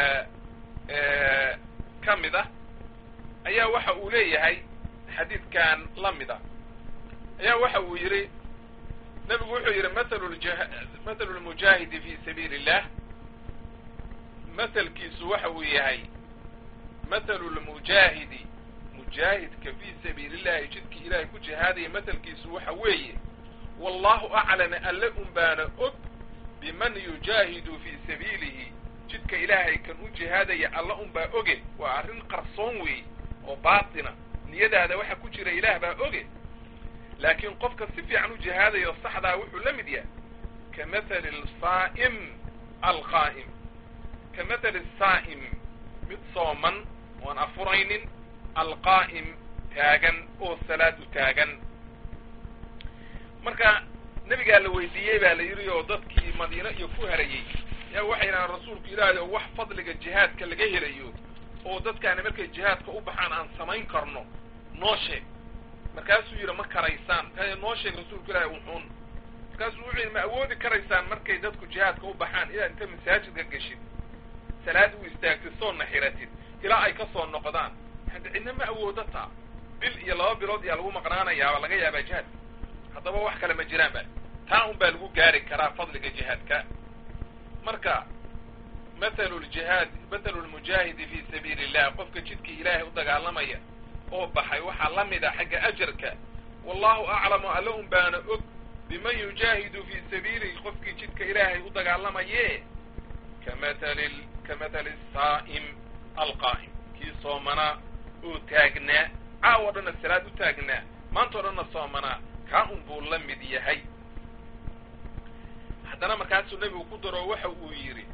ka mid ah ayaa waxa uu leeyahay xadiidkan la mid a ayaa waxa uu yidhi nebigu wuxuu yidhi mathalu mathalu lmujaahidi fi sabiili illah mathalkiisu waxa uu yahay mathalu lmujaahidi mujaahidka fi sabiili illahi jidkii ilaahay ku jihaadaya mathalkiisu waxa weeye wallahu aclama alle un baana og biman yujaahidu fi sabiilihi jidka ilaahay kan u jihaadaya alla un baa oge waa arrin qarsoon weeye oo baatina niyadaada waxa ku jira ilaah baa oge laakiin qofka si fiican u jihaadayo saxdaa wuxuu la mid yahay ka mathali saa'im alqaa'im ka mathali saa'im mid sooman oan afuraynin alqaa'im taagan oo salaad u taagan marka nebigaa la weydiiyey baa la yidhi oo dadkii madiino iyo ku harayey yaa waxay yidhahaan rasuulku ilaahay oo wax fadliga jihaadka laga helayo oo dadkaani markay jihaadka u baxaan aan samayn karno noo sheeg markaasuu yidhi ma karaysaan markaa noo sheeg rasuulku ilaahay wuxuun markaasuu wuxuu yidhi ma awoodi karaysaan markay dadku jihaadka u baxaan inaad inta masaajidka geshid salaad u istaagtid soo naxiratid ilaa ay ka soo noqdaan hadda cidna ma awoodo taa bil iyo laba bilood ayaa lagu maqnaanayaaba laga yaabaa jihaadka haddaba wax kale ma jiraan ba taa un baa lagu gaari karaa fadliga jihaadka marka mathalu ljihaad mathalu lmujaahidi fi sabiili illah qofka jidkii ilaahay u dagaalamaya oo baxay waxaa la mid a xagga ajarka wallahu aclamu alle un baana og biman yujaahidu fi sabiilihi qofkii jidka ilaahay u dagaalamaye kamathali kamathali saa'im alqaa'im kii soomanaa oo taagnaa caawo dhanna salaad u taagnaa maanta o dhanna soomanaa kaa un buu la mid yahay haddana markaasuu nebigu ku daro waxa uu yidhi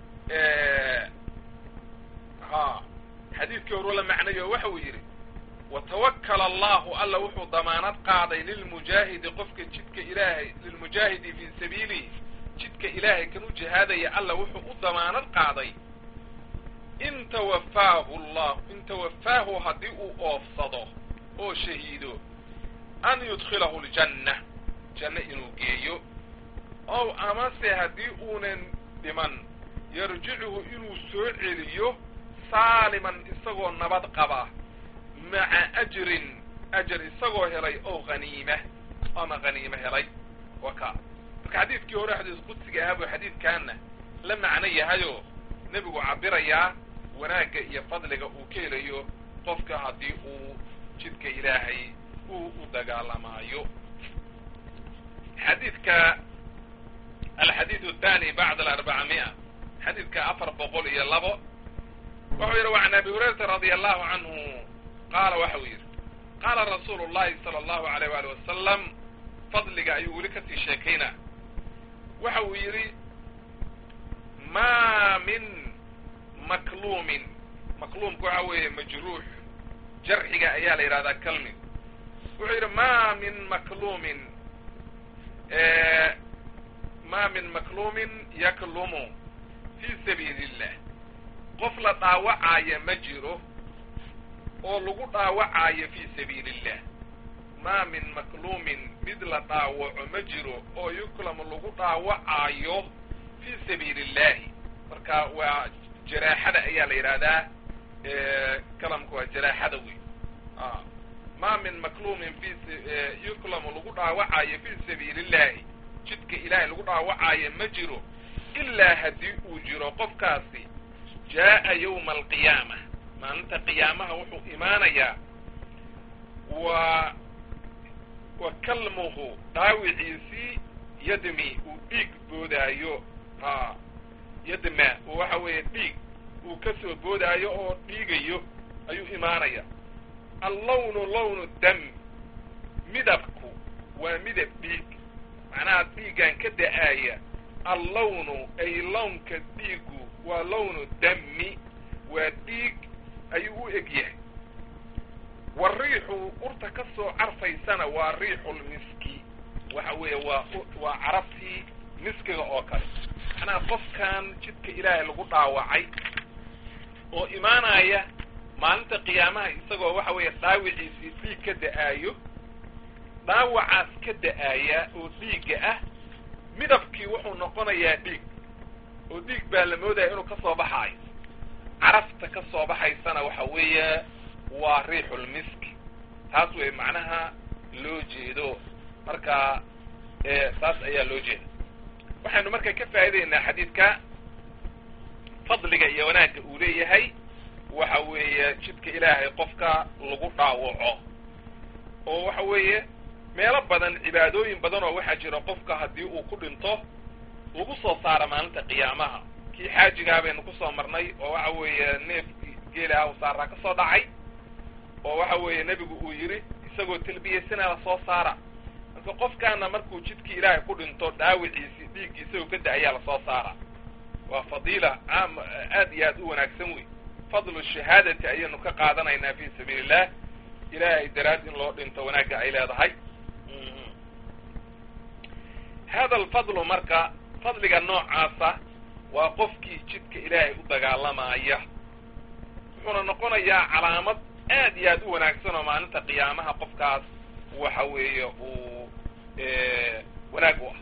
ha xadiidkii horu la macnayo waxa uu yidhi watawakala allahu alla wuxuu damaanad qaaday lilmujaahidi qofka jidka ilaahay lilmujaahidi fi sabiilihi jidka ilaahay kan u jihaadaya alla wuxuu u damaanad qaaday in tawafaahu llah in tawafaahu haddii uu oofsado oo shahiido an yudkhilahu ljanna janno inuu geeyo ow amase haddii uunan dhiman yarjicuhu inuu soo celiyo saaliman isagoo nabad qaba maca ajrin ajar isagoo helay oo haniima ama haniimo helay wa ka marka xadiidkii hore xadiis qudsiga ahaa buu xadiidkaana la macno yahayoo nebigu cabirayaa wanaagga iyo fadliga uu ka helayo qofka haddii uu jidka ilaahay uu u dagaalamaayo xadiidka alxadiid athani bacda alarbacamia xadiidka afar boqol iyo labo wuxuu yidhi وعn abi hurayrata radi allahu canhu qaala waxa uu yidhi qaala rasuulu الlahi salى الlahu عalيyh wali wasalam fadliga ayuu weli kasii sheekaynaa waxa uu yidhi ma min makluumin makluumka waxa weeye majruux jarxiga ayaa la yidhahdaa kalmi wuxuu yidhi ma min makluumin ma min makluumin yaklumu fi sabiili illah qof la dhaawacaayo ma jiro oo lagu dhaawacaayo fi sabiili illah ma min makluumin mid la dhaawaco ma jiro oo yuklamu lagu dhaawacaayo fi sabiili illahi marka waa jaraaxada ayaa la yidhahdaa kalamka waa jaraaxada wey ma min makluumin fi yuklamu lagu dhaawacaayo fi sabiili illahi jidka ilaahay lagu dhaawacaayo ma jiro ilaa haddii uu jiro qofkaasi jaa'a yawma alqiyaama maalinta qiyaamaha wuxuu imaanayaa wa wa kalmuhu dhaawiciisii yadmi uu dhiig boodaayo ha yadma waxa weeye dhiig uu ka soo boodaayo oo dhiigayo ayuu imaanaya allawnu lawnu dam midabku waa midab dhiig macnaha dhiiggan ka da-aaya allawnu ay lawnka dhiigu waa lawnu dami waa dhiig ayuu u eg yahay wariixu urta ka soo carfaysana waa riixulmiski waxa weeye waa waa carabtii miskiga oo kale macnaha qofkan jidka ilaahay lagu dhaawacay oo imaanaya maalinta qiyaamaha isagoo waxa weeye dhaawiciisii dhiig ka da-aayo dhaawacaas ka da-aaya oo dhiigga ah midabkii wuxuu noqonayaa dhiig oo dhiig baa la moodaya inuu ka soo baxaayo carafta ka soo baxaysana waxa weeye waa riixulmiski taas wey macnaha loo jeedo marka saas ayaa loo jeeda waxaynu marka ka faa'idaynaa xadiidka fadliga iyo wanaagga uu leeyahay waxa weeye jidka ilaahay qofka lagu dhaawaco oo waxa weeye meelo badan cibaadooyin badan oo waxaa jira qofka haddii uu ku dhinto lagu soo saara maalinta qiyaamaha kii xaajigaa baynu kusoo marnay oo waxa weeye neef geeli ah u saaraa ka soo dhacay oo waxa weeye nebigu uu yidhi isagoo talbiyeysana la soo saara marka qofkaana markuu jidkii ilaahay ku dhinto dhaawiciisii dhiiggii isagoo ka da-ayaa lasoo saara waa fadiila caam aad iyo aad u wanaagsan wey fadlu shahaadati ayaynu ka qaadanaynaa fi sabiili illah ilaahay daraad in loo dhinto wanaagga ay leedahay hada alfadlu marka fadliga noocaasa waa qofkii jidka ilaahay u dagaalamaya wuxuuna noqonayaa calaamad aad iyo aad u wanaagsan oo maalinta qiyaamaha qofkaas waxa weeye uu wanaag u ah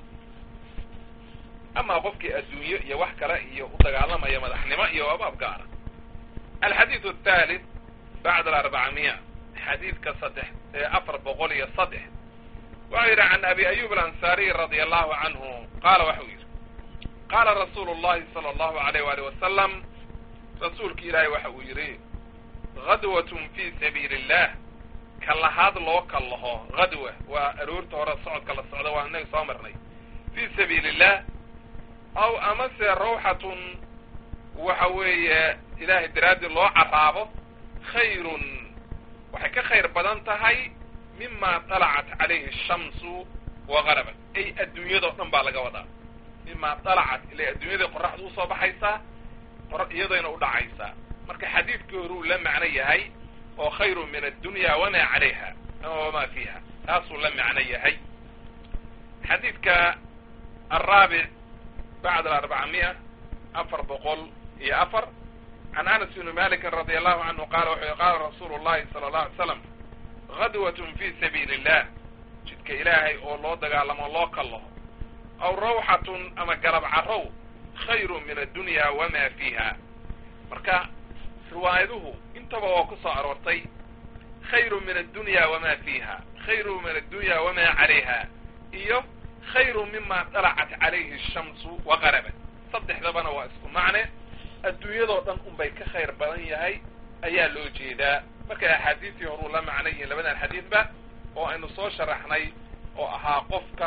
ama qofkii adduunyo iyo wax kale iyo u dagaalamaya madaxnimo iyo abaab gaara alxadiidu athalith bacda alarbacamiya xadiidka saddex afar boqol iyo saddex waxau yidhi can abi ayub alansaariy radia allahu canhu qaala waxau yidhi qaala rasuulu llahi sala allahu alayh waalih wasalam rasuulki ilaahay waxa uu yidhi gadwatun fi sabiili illah kallahaad loo kallaho gadwa waa aroorta hore socodka la socda waa inaga soo marnay fi sabiili illah aw amase rawxatun waxa weeye ilaahay daraaddi loo carraabo khayrun waxay ka khayr badan tahay mima dalacat calayhi ashamsu wa garabat ay adduunyadao dhan baa laga wadaa mima dalacat ilay adduunyadai qoraxdu usoo baxaysaa iyadayna u dhacaysaa marka xadiidkii horuu la macno yahay oo khayrun min addunya wamaa calayha ama wamaa fiiha taasuu la macno yahay xadiidka alraabic bacd alarbacamiya afar boqol iyo afar can anas bni malikin radia allahu canhu qaala wuxuu yihi qaala rasuulu llahi sala allahu alay slam gadwatun fi sabiili illah jidka ilaahay oo loo dagaalamo loo kallaho aw rawxatun ama galab carrow khayrun min addunya wamaa fiiha marka riwaayaduhu intaba waa ku soo aroortay khayru min addunya wamaa fiiha khayru min addunya wamaa calayha iyo khayru mima dalacat calayhi ashamsu wa qarabat saddexdabana waa isku macne adduunyadoo dhan unbay ka khayr badan yahay ayaa loo jeedaa markay axaadiistii horuu la macno yihiin labadan xadiidba oo aynu soo sharaxnay oo ahaa qofka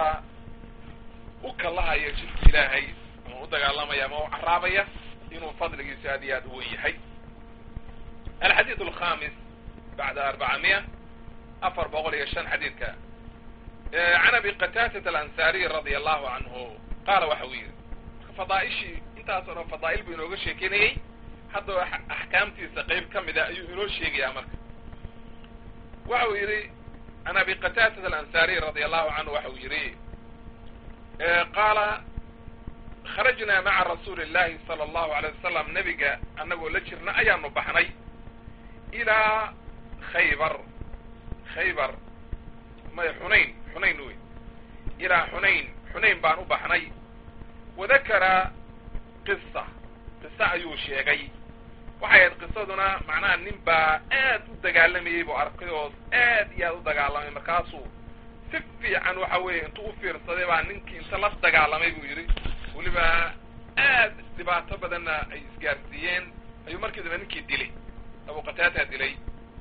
u kallahaya jidka ilaahay ama u dagaalamaya ama u carraabaya inuu fadligiisu aad iyo aad u wen yahay alxadiid alkhamis bacda arbacamiya afar boqol iyo shan xadiidka can abi qataadata alansaariy radia allahu canhu qaala waxa uu yidhi fadaaishii intaas oo dhan fadaa'il buu inooga sheekeynayey haddaba axkaamtiisa qayb ka mida ayuu inoo sheegayaa marka waxa uu yidhi can abi qataadata alansaariy radia allahu canhu waxa uu yidhi qaala kharajnaa maca rasuuli illahi sala allahu alay wasalam nebiga annagoo la jirna ayaanu baxnay ilaa khaybar khaybar may xunayn xunayn wey ilaa xunayn xunayn baan u baxnay wadakara qisa qisa ayuu sheegay waxay ahayd qisaduna macnaha nin baa aad u dagaalamayey buu arkay oo aad iyo aad u dagaalamay markaasuu si fiican waxa weeye intuu u fiirsaday baa ninkii inta la dagaalamay buu yidhi weliba aad dhibaato badanna ay isgaarsiiyeen ayuu markii dambe ninkii dilay abu qataata dilay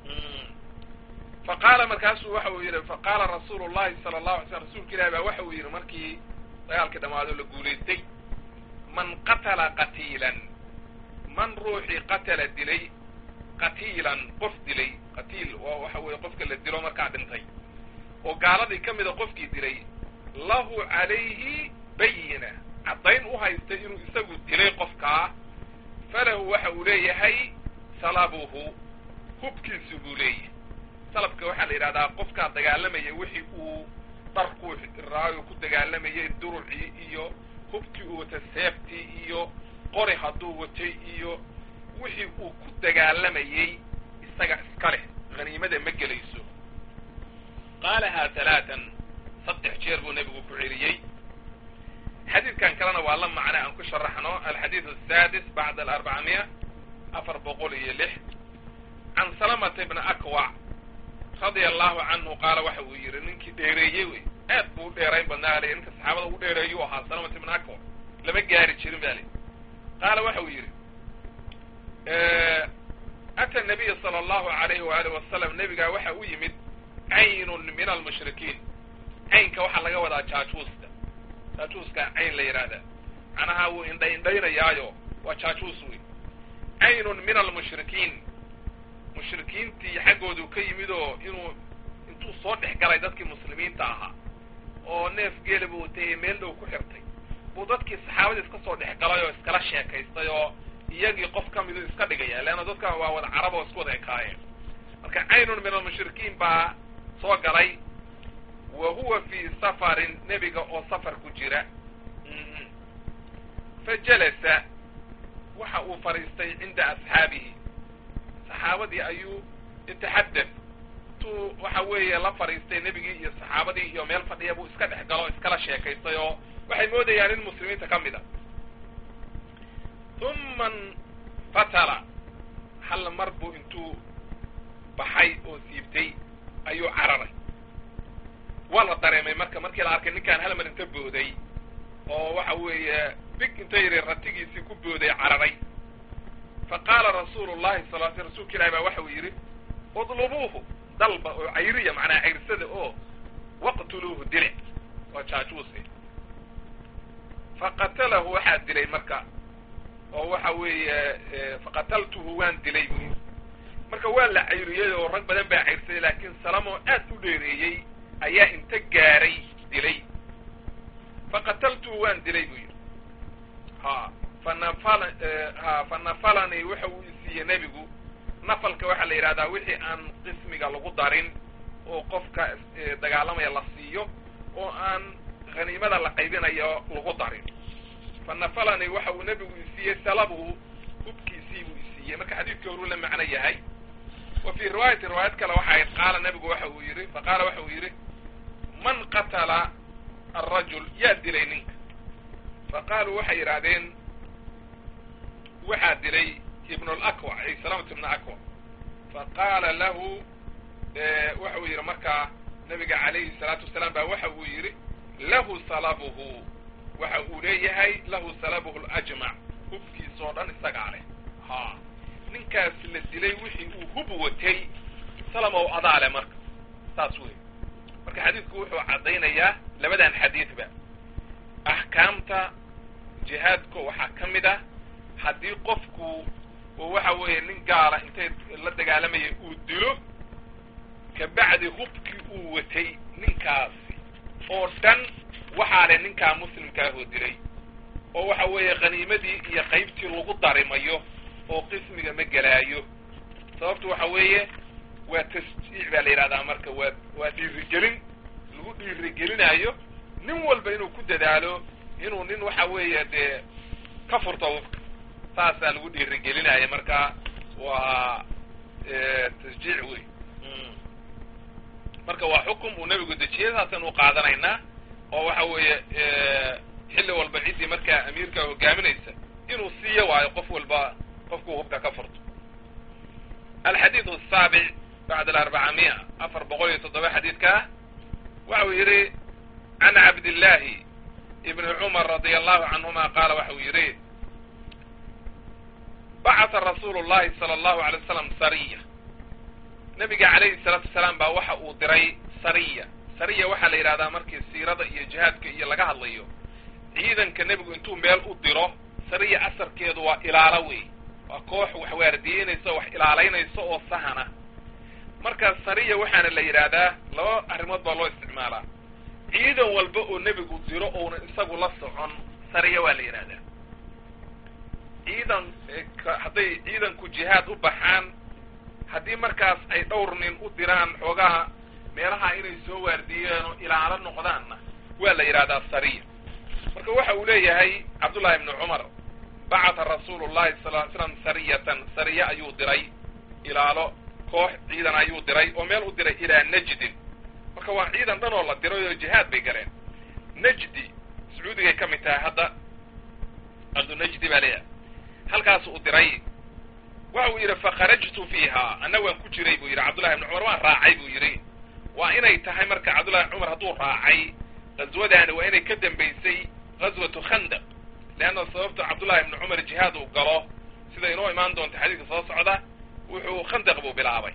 fa qaala markaasuu waxa uu yidhi fa qaala rasuulu llahi sala allahu alay slam rasuulka ilahi baa waxa uu yidhi markii dagaalkii dhammaado la guulaystay man qatala qatiilan man ruuxii qatala dilay qatiilan qof dilay qatiil waa waxa weeye qofka la dilo markaa dhintay oo gaaladii ka mida qofkii dilay lahu calayhi bayina caddayn u haystay inuu isagu dilay qofkaa falahu waxa uu leeyahay salabuhu hubkiisu buu leeyahay salabka waxaa la yidhahdaa qofkaa dagaalamaya wixii uu dharkuu raayo ku dagaalamayay durucii iyo hubkii uu watay seeftii iyo qori hadduu watay iyo wixii uu ku dagaalamayey isaga iska leh haniimada ma gelayso qaalahaa talaatan saddex jeer buu nebigu ku celiyey xadiidkan kalena waa la macne aan ku sharaxno alxadiid asaadis bacda alarbacamiya afar boqol iyo lix can salamata ibna akwac radia allahu canhu qaala waxa uu yidhi ninkii dheereeyey wey aad buu u dheerayn badnaa le ninka saxaabada ugu dheereeyu ahaa salamata ibna akwac lama gaari jirin ba le qaala waxa uu yidhi ata nabiya sala allahu alayhi waaalih wasalam nebigaa waxa u yimid caynun min almushrikiin caynka waxaa laga wadaa jaajuuska jaajuuska cayn la yidhaahdaa macnaha wuu indha indhaynayaayo waa jaajuus wey caynun min almushrikiin mushrikiintii xaggoodu ka yimid oo inuu intuu soo dhex galay dadkii muslimiinta ahaa oo neef geela buu watay meel dhow ku xirtay buu dadkii saxaabadii iska soo dhex galay oo iskala sheekaystay oo iyagii qof ka midu iska dhigaya leanna dadka waa wada carab oo isku wada ekaayeen marka caynun min almushrikiin baa soo galay wa huwa fii safarin nebiga oo safar ku jira fa jalasa waxa uu fadhiistay cinda asxaabihi saxaabadii ayuu yataxadad tuu waxa weeye la fadhiistay nebigii iyo saxaabadii iyo meel fadhiya buu iska dhex galo iskala sheekaystay oo waxay moodayaan in muslimiinta ka mid a uma fatala hal mar buu intuu baxay oo siibtay ayuu cararay waa la dareemay marka markii la arkay ninkaan hal mar inta booday oo waxa weeye big inta yidhi ratigiisii ku booday cararay fa qaala rasuulu llahi sal l sl rsulka ilahi baa waxa uu yidhi udlubuuhu dalba oo cayriya macnaa cayrsada oo waqtuluuhu dile waa jaajuuse faqatalahu waxaa dilay marka oo waxa weeye faqataltuhu waan dilay buu yidhi marka waa la cayriyey oo rag badan baa cayrsaday laakiin salamoo aad u dheereeyey ayaa inta gaaray dilay faqataltuhu waan dilay buu yidhi ha fanafal ha fanafalanii waxa uu isiiyey nebigu nafalka waxaa la yidhahdaa wixii aan qismiga lagu darin oo qofka dagaalamaya la siiyo oo aan haniimada la qaybinayo lagu darin fanafalanii waxa uu nebigu isiiyey salabuhu hubkiisii buu isiiyey marka xadiidka horuu la macno yahay wa fii riwaayati riwaayad kale waxa ayd qaala nebigu waxa uu yidhi faqaala waxa uu yidhi man qatala arajul yaa dilay ninka faqaaluu waxay yidhaahdeen waxaa dilay ibn alakwac ay salaamatu ibna akwac faqaala lahu waxa uu yidhi markaa nabiga calayhi salaatu wasalaam baa waxa uu yidhi lahu salabuhu waxa uu leeyahay lahu salabuhu lajmac hubkiisa oo dhan isagaa leh ha ninkaas la dilay wixii uu hub watay salamow adaa leh marka saas wey marka xadiidku wuxuu caddaynayaa labadan xadiidba axkaamta jihaadka waxaa ka mid ah haddii qofku oo waxa weeye nin gaala intay la dagaalamayay uu dilo kabacdi hubkii uu watay ninkaasi oo dhan waxaa le ninkaa muslimkaahoo dilay oo waxa weeye khaniimadii iyo qaybtii lagu darimayo oo qismiga ma gelaayo sababtu waxa weeye waa tasjiic baa la yidhahdaa marka waa waa dhiirigelin lagu dhiirigelinaayo nin walba inuu ku dadaalo inuu nin waxa weeye dee ka furto hubka saasaa lagu dhiirigelinaya marka waa tasjiic wey marka waa xukum uu nebigu dejiyay saasaan u qaadanaynaa oo waxa weeye xilli walba ciddii markaa amiirka hogaaminaysa inuu siiyo waayo qof walba qofkuu hubka ka furto alxadiidu asaabic bacd alarbacamia afar boqol iyo toddoba xadiidkaa waxa uu yidhi can cabdillaahi ibni cumar radia allahu canhuma qaala waxa uu yidhi bacata rasuulu llahi sala allahu alay wasalam sariya nabiga calayhi salaatu wasalaam baa waxa uu diray sariya sariya waxaa la yidhahdaa markii siirada iyo jihaadka iyo laga hadlayo ciidanka nebigu intuu meel u diro sariya asarkeedu waa ilaalo wey waa koox wax waardiyeynaysa wax ilaalaynaysa oo sahana marka sariya waxaana la yidhaahdaa laba arrimood baa loo isticmaalaa ciidan walba oo nebigu diro ouna isagu la socon sariya waa la yidhahdaa ciidan hadday ciidanku jihaad u baxaan haddii markaas ay dhowr nin u diraan xoogaha meelaha inay soo waardiyeen oo ilaalo noqdaanna waa la yidhahdaa sariya marka waxa uu leeyahay cabdullahi ibni cumar bacata rasuulu llahi sal ly slam sariyatan sariye ayuu diray ilaalo koox ciidan ayuu diray oo meel u diray ilaa najdin marka waa ciidan dhan oo la diray oo jihaad bay galeen najdi sacuudigay ka mid tahay hadda ardu najdi baa leeyahay halkaas uu diray waxa uu yidhi fakharajtu fiiha anna waan ku jiray buu yidhi cabdullahi ibni cumar waan raacay buu yidhi waa inay tahay marka cabdullahi cumar hadduu raacay ghaswadaani waa inay ka dambaysay ghaswatu khandaq leanna sababta cabdullahi ibni cumar jihaad uu galo sida inoo imaan doonta xadiidka soo socda wuxuu khandaq buu bilaabay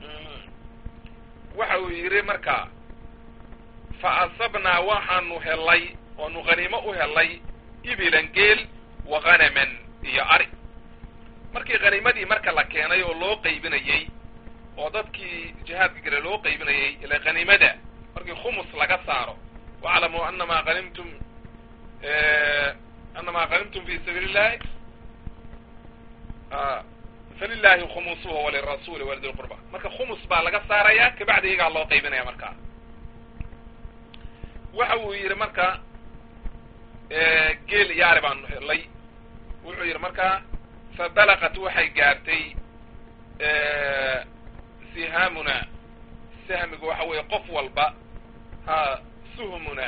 waxa uu yidhi marka fa asabnaa waxaanu helay oonu khaniimo u helay ibilan geel wa khanaman iyo ari markii khaniimadii marka la keenay oo loo qaybinayey oo dadkii jihaadka gale loo qaybinayey ila khaniimada markii khumus laga saaro waclamuu anamaa hanimtum anamaa hanimtum fi sabiili illahi falilahi khumusuhu walirasuli walidi lqurba marka khumus baa laga saaraya kabacdi iyagaa loo qaybinaya markaa waxa uu yidhi marka geel iyo ari baanu helay wuxuu yidhi marka fabalagat waxay gaartay sihaamuna sahmigu waxa weeye qof walba ha suhmuna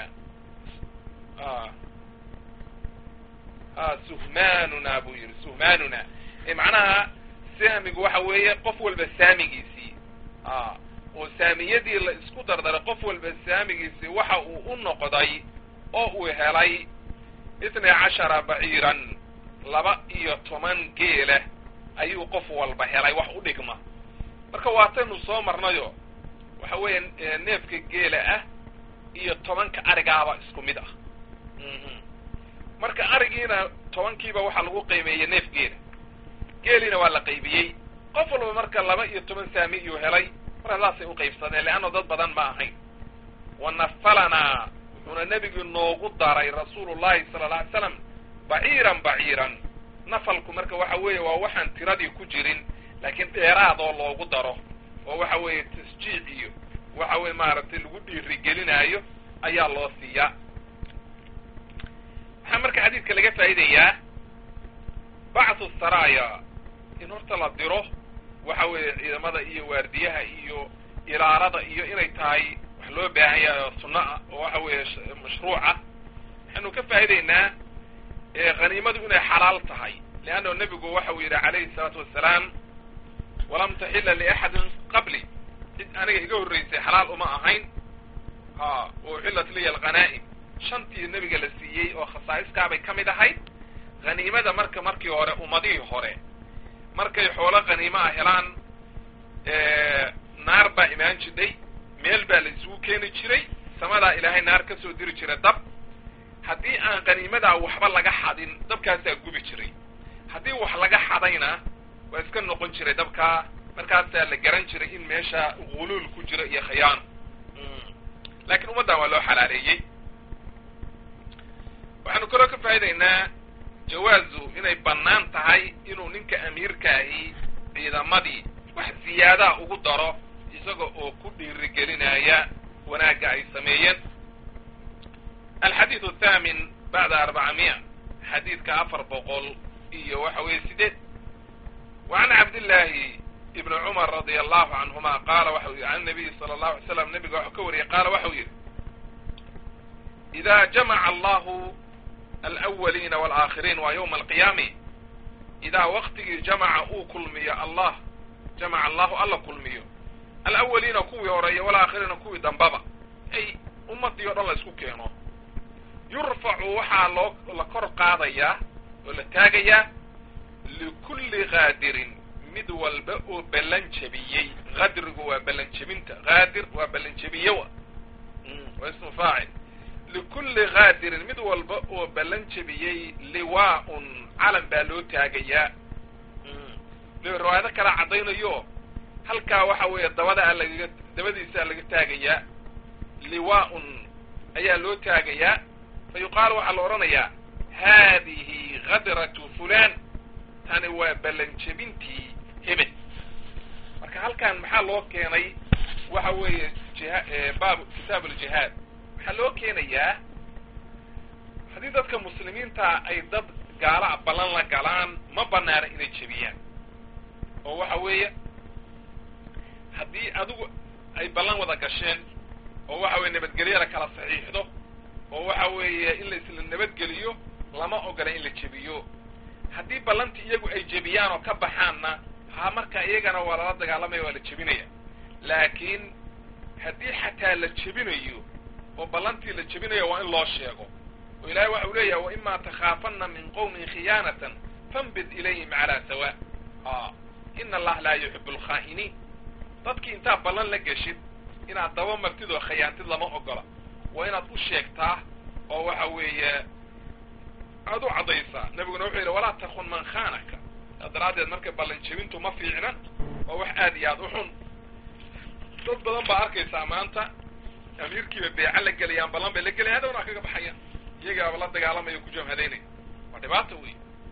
ha suhmaanuna buu yidhi suhmaanuna macnaha sahmigu waxa weeye qof walba saamigiisii a oo saamiyadii la isku dardaray qof walba saamigiisii waxa uu u noqday oo uu helay itnay cashara baciiran laba iyo toban geela ayuu qof walba helay wax u dhigma marka waataynu soo marnayo waxa weeye neefka geela ah iyo tobanka arigaaba isku mid ah marka arigiina tobankiiba waxaa lagu qiimeeyey neef geela geeliina waa la qaybiyey qof walba marka laba iyo toban saami iyuu helay marka saasay uqaybsadeen leanna dad badan ma ahayn wa nafalanaa wuxuuna nebigu noogu daray rasuulu llahi sala alla alay slam baciiran baciiran nafalku marka waxa weeye waa waxaan tiradii ku jirin laakiin dheeraadoo loogu daro oo waxa weeye tasjiic iyo waxa weye maaragtay lagu dhiirigelinaayo ayaa loo siiyaa waxaa marka xadiidka laga faa'idayaa bacthu saraya in horta la diro waxa weeye ciidamada iyo waardiyaha iyo ilaalada iyo inay tahay wax loo baahan yahay oo sunno ah oo waxa weeye mashruuca waxaynu ka faa'idaynaa khaniimadu inay xalaal tahay leanna nebigu waxa uu yidhi calayhi salaatu wassalaam walam taxila liaxadin qabli cid aniga iga horreysay xalaal uma ahayn ha uxillat liya alghanaa'im shantii nebiga la siiyey oo khasaa'iskaabay ka mid ahayd khaniimada marka markii hore ummadihii hore markay xoolo khaniimo ah helaan naar baa imaan jidhay meel baa la isugu keeni jiray samadaa ilaahay naar ka soo diri jira dab haddii aan khaniimadaa waxba laga xadin dabkaasaa gubi jiray haddii wax laga xadayna waa iska noqon jiray dabkaa markaasaa la garan jiray in meesha guluul ku jiro iyo khiyaano lakiin ummaddan waa loo xalaaleeyey waxaanu kaloo ka faa'idaynaa jawaazu inay bannaan tahay inuu ninka amiirkaahi ciidamadii wax ziyaadaa ugu daro isaga oo ku dhiirigelinaya wanaagga ay sameeyeen alxadiidu athaamin bacda arbacamiya xadiidka afar boqol iyo waxa weeye sideed wa can cabdillaahi ibni cumar radia allahu canhuma qaala waxau yidhi can nabiyi sala allahu alay slam nabiga waxuu ka wariyey qaala waxau yidhi ida jamaca allahu alawaliina waalaakhiriin waa yowma alqiyaami idaa waktigii jamaca uu kulmiyo allah jamaca allahu alla kulmiyo alawaliina kuwii horeeya walaakhiriina kuwii dambaba ay ummadii o dhan la isku keeno yurfacu waxaa loo la kor qaadayaa oo la taagayaa likulli kaadirin mid walba oo ballan jebiyey kadrigu waa ballan jebinta kaadir waa ballan jebiye wa waa ismu faacil likulli kaadirin mid walba oo ballan jebiyey liwaa-un calan baa loo taagayaa riwaayado kala caddaynayo halkaa waxa weeye dabada lagaga dabadiisa laga taagayaa liwaa-un ayaa loo taagayaa fa yuqaalu waxaa la odhanayaa haadihi kadratu fulan tani waa ballan jebintii hebel marka halkan maxaa loo keenay waxa weeye jiha baab kitaab aljihaad waxaa loo keenayaa haddii dadka muslimiinta ay dad gaala ballan la galaan ma banaana inay jebiyaan oo waxa weeye haddii adigu ay ballan wada gasheen oo waxa weye nabadgelyo la kala saxiixdo oo waxa weeye in la isla nabadgeliyo lama ogola in la jebiyo haddii ballantii iyagu ay jebiyaan oo ka baxaanna ha marka iyagana waa lala dagaalamaya waa la jebinaya laakiin haddii xataa la jebinayo oo ballantii la jebinayo waa in loo sheego oo ilahay waxa uu leeyahay wa imaa takhaafanna min qowmin khiyaanatan fanbid ilayhim calaa sawa a ina allaha laa yuxibu alkhaa'iniin dadkii intaad ballan la geshid inaad daba martid oo khayaantid lama ogola waa inaad u sheegtaa oo waxa weeye aad u caddaysaa nabiguna wuxuu yidhi walaa takun man khaanaka saa daraaddeed marka ballan jebintu ma fiicna waa wax aad iyo aad u xun dad badan baa arkaysaa maanta amiirkiiba beeca la gelayaan ballan bay la gelayan hadhowna kaga baxayaan iyagaaba la dagaalamaya ku jamhadaynaya waa dhibaata wey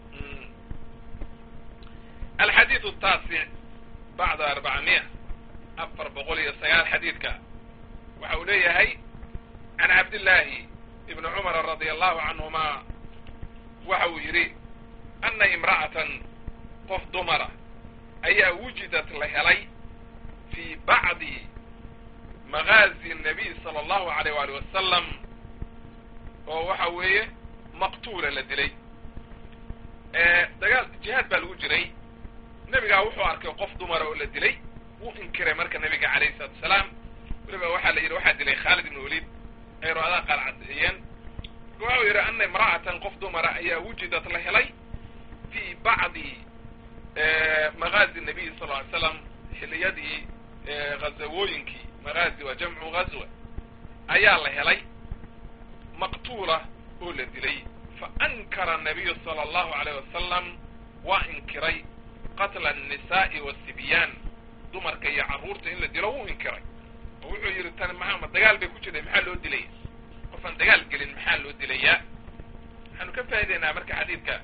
alxadiidu ataasic bacda arbacamiya afar boqol iyo sagaal xadiidka waxa uu leeyahay can cabdillaahi ibni cumara radia allahu canhuma waxa uu yidhi ana imra'atan qof dumara ayaa wujidat la helay fii bacdi magaazi nabiy sala allahu alayh waali wasalam oo waxa weeye maqtuula la dilay dagaal jihaad baa lagu jiray nebigaa wuxuu arkay qof dumara oo la dilay wuu inkiray marka nebiga calayhi salatu wasalaam weliba waxaa la yidhi waxaa dilay khaalid ibn waliid ay ro-adaa qaar caddeeyeen marka waxau yidhi ana imra'atan qof dumara ayaa wujidat la helay fii bacdi magaazi nabiy sal ly slam xiliyadii ghazawooyinkii magaazi waa jamcu ghazwa ayaa la helay maqtuula oo la dilay fa ankara nabiyu sala allahu alayh wasalam waa inkiray qatla annisaa'i waasibyaan dumarka iyo carruurta in la dilo wuu inkiray oo wuxuu yidhi tani maxaa ma dagaal bay ku jirtay maxaa loo dilaya qofaan dagaal gelin maxaa loo dilayaa waxaanu ka faa'idaynaa marka xadiidka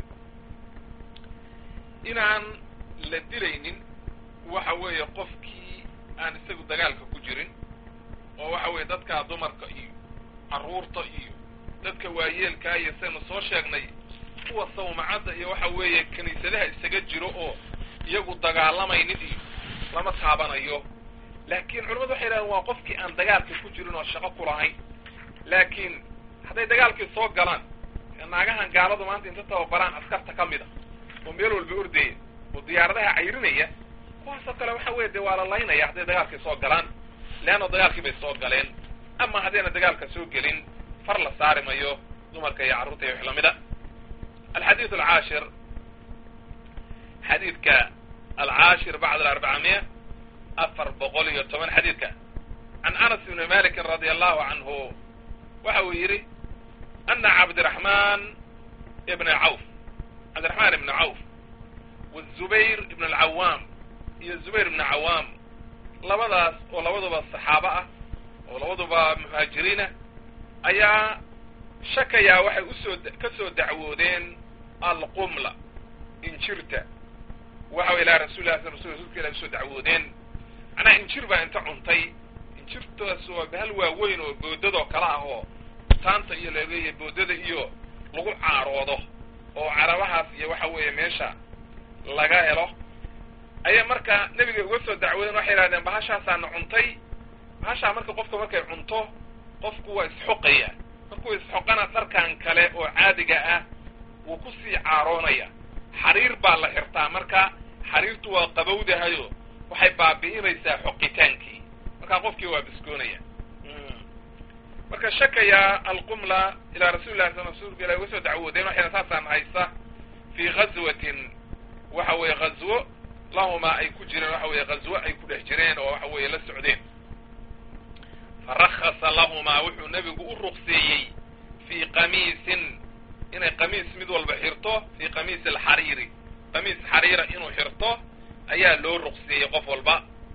inaan la dilaynin waxa weeye qofkii aan isagu dagaalka ku jirin oo waxa weeye dadkaa dumarka iyo carruurta iyo dadka waayeelkaa iyo saynu soo sheegnay kuwa sawmacadda iyo waxa weeye kiniisadaha isaga jiro oo iyagu dagaalamaynin iyo lama taabanayo laakiin culamadu waxay yidhahdeen waa qofkii aan dagaalka ku jirin oo shaqo ku lahayn laakiin hadday dagaalkii soo galaan naagahan gaaladu maanta inta tababaraan askarta ka mid a oo meel walba ordaya oo diyaaradaha cayrinaya kuwaasoo kale waxa weeye dee waa la laynaya hadday dagaalkii soo galaan leanna dagaalkii bay soo galeen ama haddayna dagaalka soo gelin far la saari mayo dumarka iyo carruurta iyo wix lamida alxadiidu alcaashir xadiidka alcaashir bacd alarbacamiya afar boqol iyo toban xadiidka can anas ibni malikin radia allahu canhu waxa uu yidhi ana cabdiraxmaan ibna cawf cabdiraxmaan ibna cawf wazubayr ibn alcawaam iyo zubayr ibna cawaam labadaas oo labaduba saxaabo ah oo labaduba muhaajiriina ayaa shakayaa waxay usoo ka soo dacwoodeen alqumla injirta waxa way ilaa rasulilah rasul rasulka ilah usoo dacwoodeen macnaha injir baa inta cuntay injirtaas waa bahal waaweyn oo boodadoo kale ah oo taanta iyo leegeeya boodada iyo lagu caaroodo oo carabahaas iyo waxa weeye meesha laga helo ayaa marka nebiga uga soo dacwoodeen waxay yidhahdeen bahashaasaana cuntay bahashaa marka qofka markay cunto qofku waa isxoqaya markuu isxoqana dharkan kale oo caadiga ah wuu kusii caaroonaya xariir baa la xirtaa marka xariirtu waa qabowdahayo waxay baabi'inaysaa xoqitaankii markaa qofkii waa biskoonaya marka shakaya alqumla ilaa rasulillahi sal rasulka ilah uga soo dacwoodeen waxayna saasaan haysta fii ghazwatin waxa weeye ghazwo lahumaa ay ku jireen waxa weeye ghazwo ay ku dhex jireen oo waxa weeye la socdeen farakasa lahumaa wuxuu nebigu u ruqseeyey fii qamiisin inay qamiis mid walba xirto fii qamiisi alxariiri qamiis xariira inuu xirto ayaa loo ruqseeyey qof walba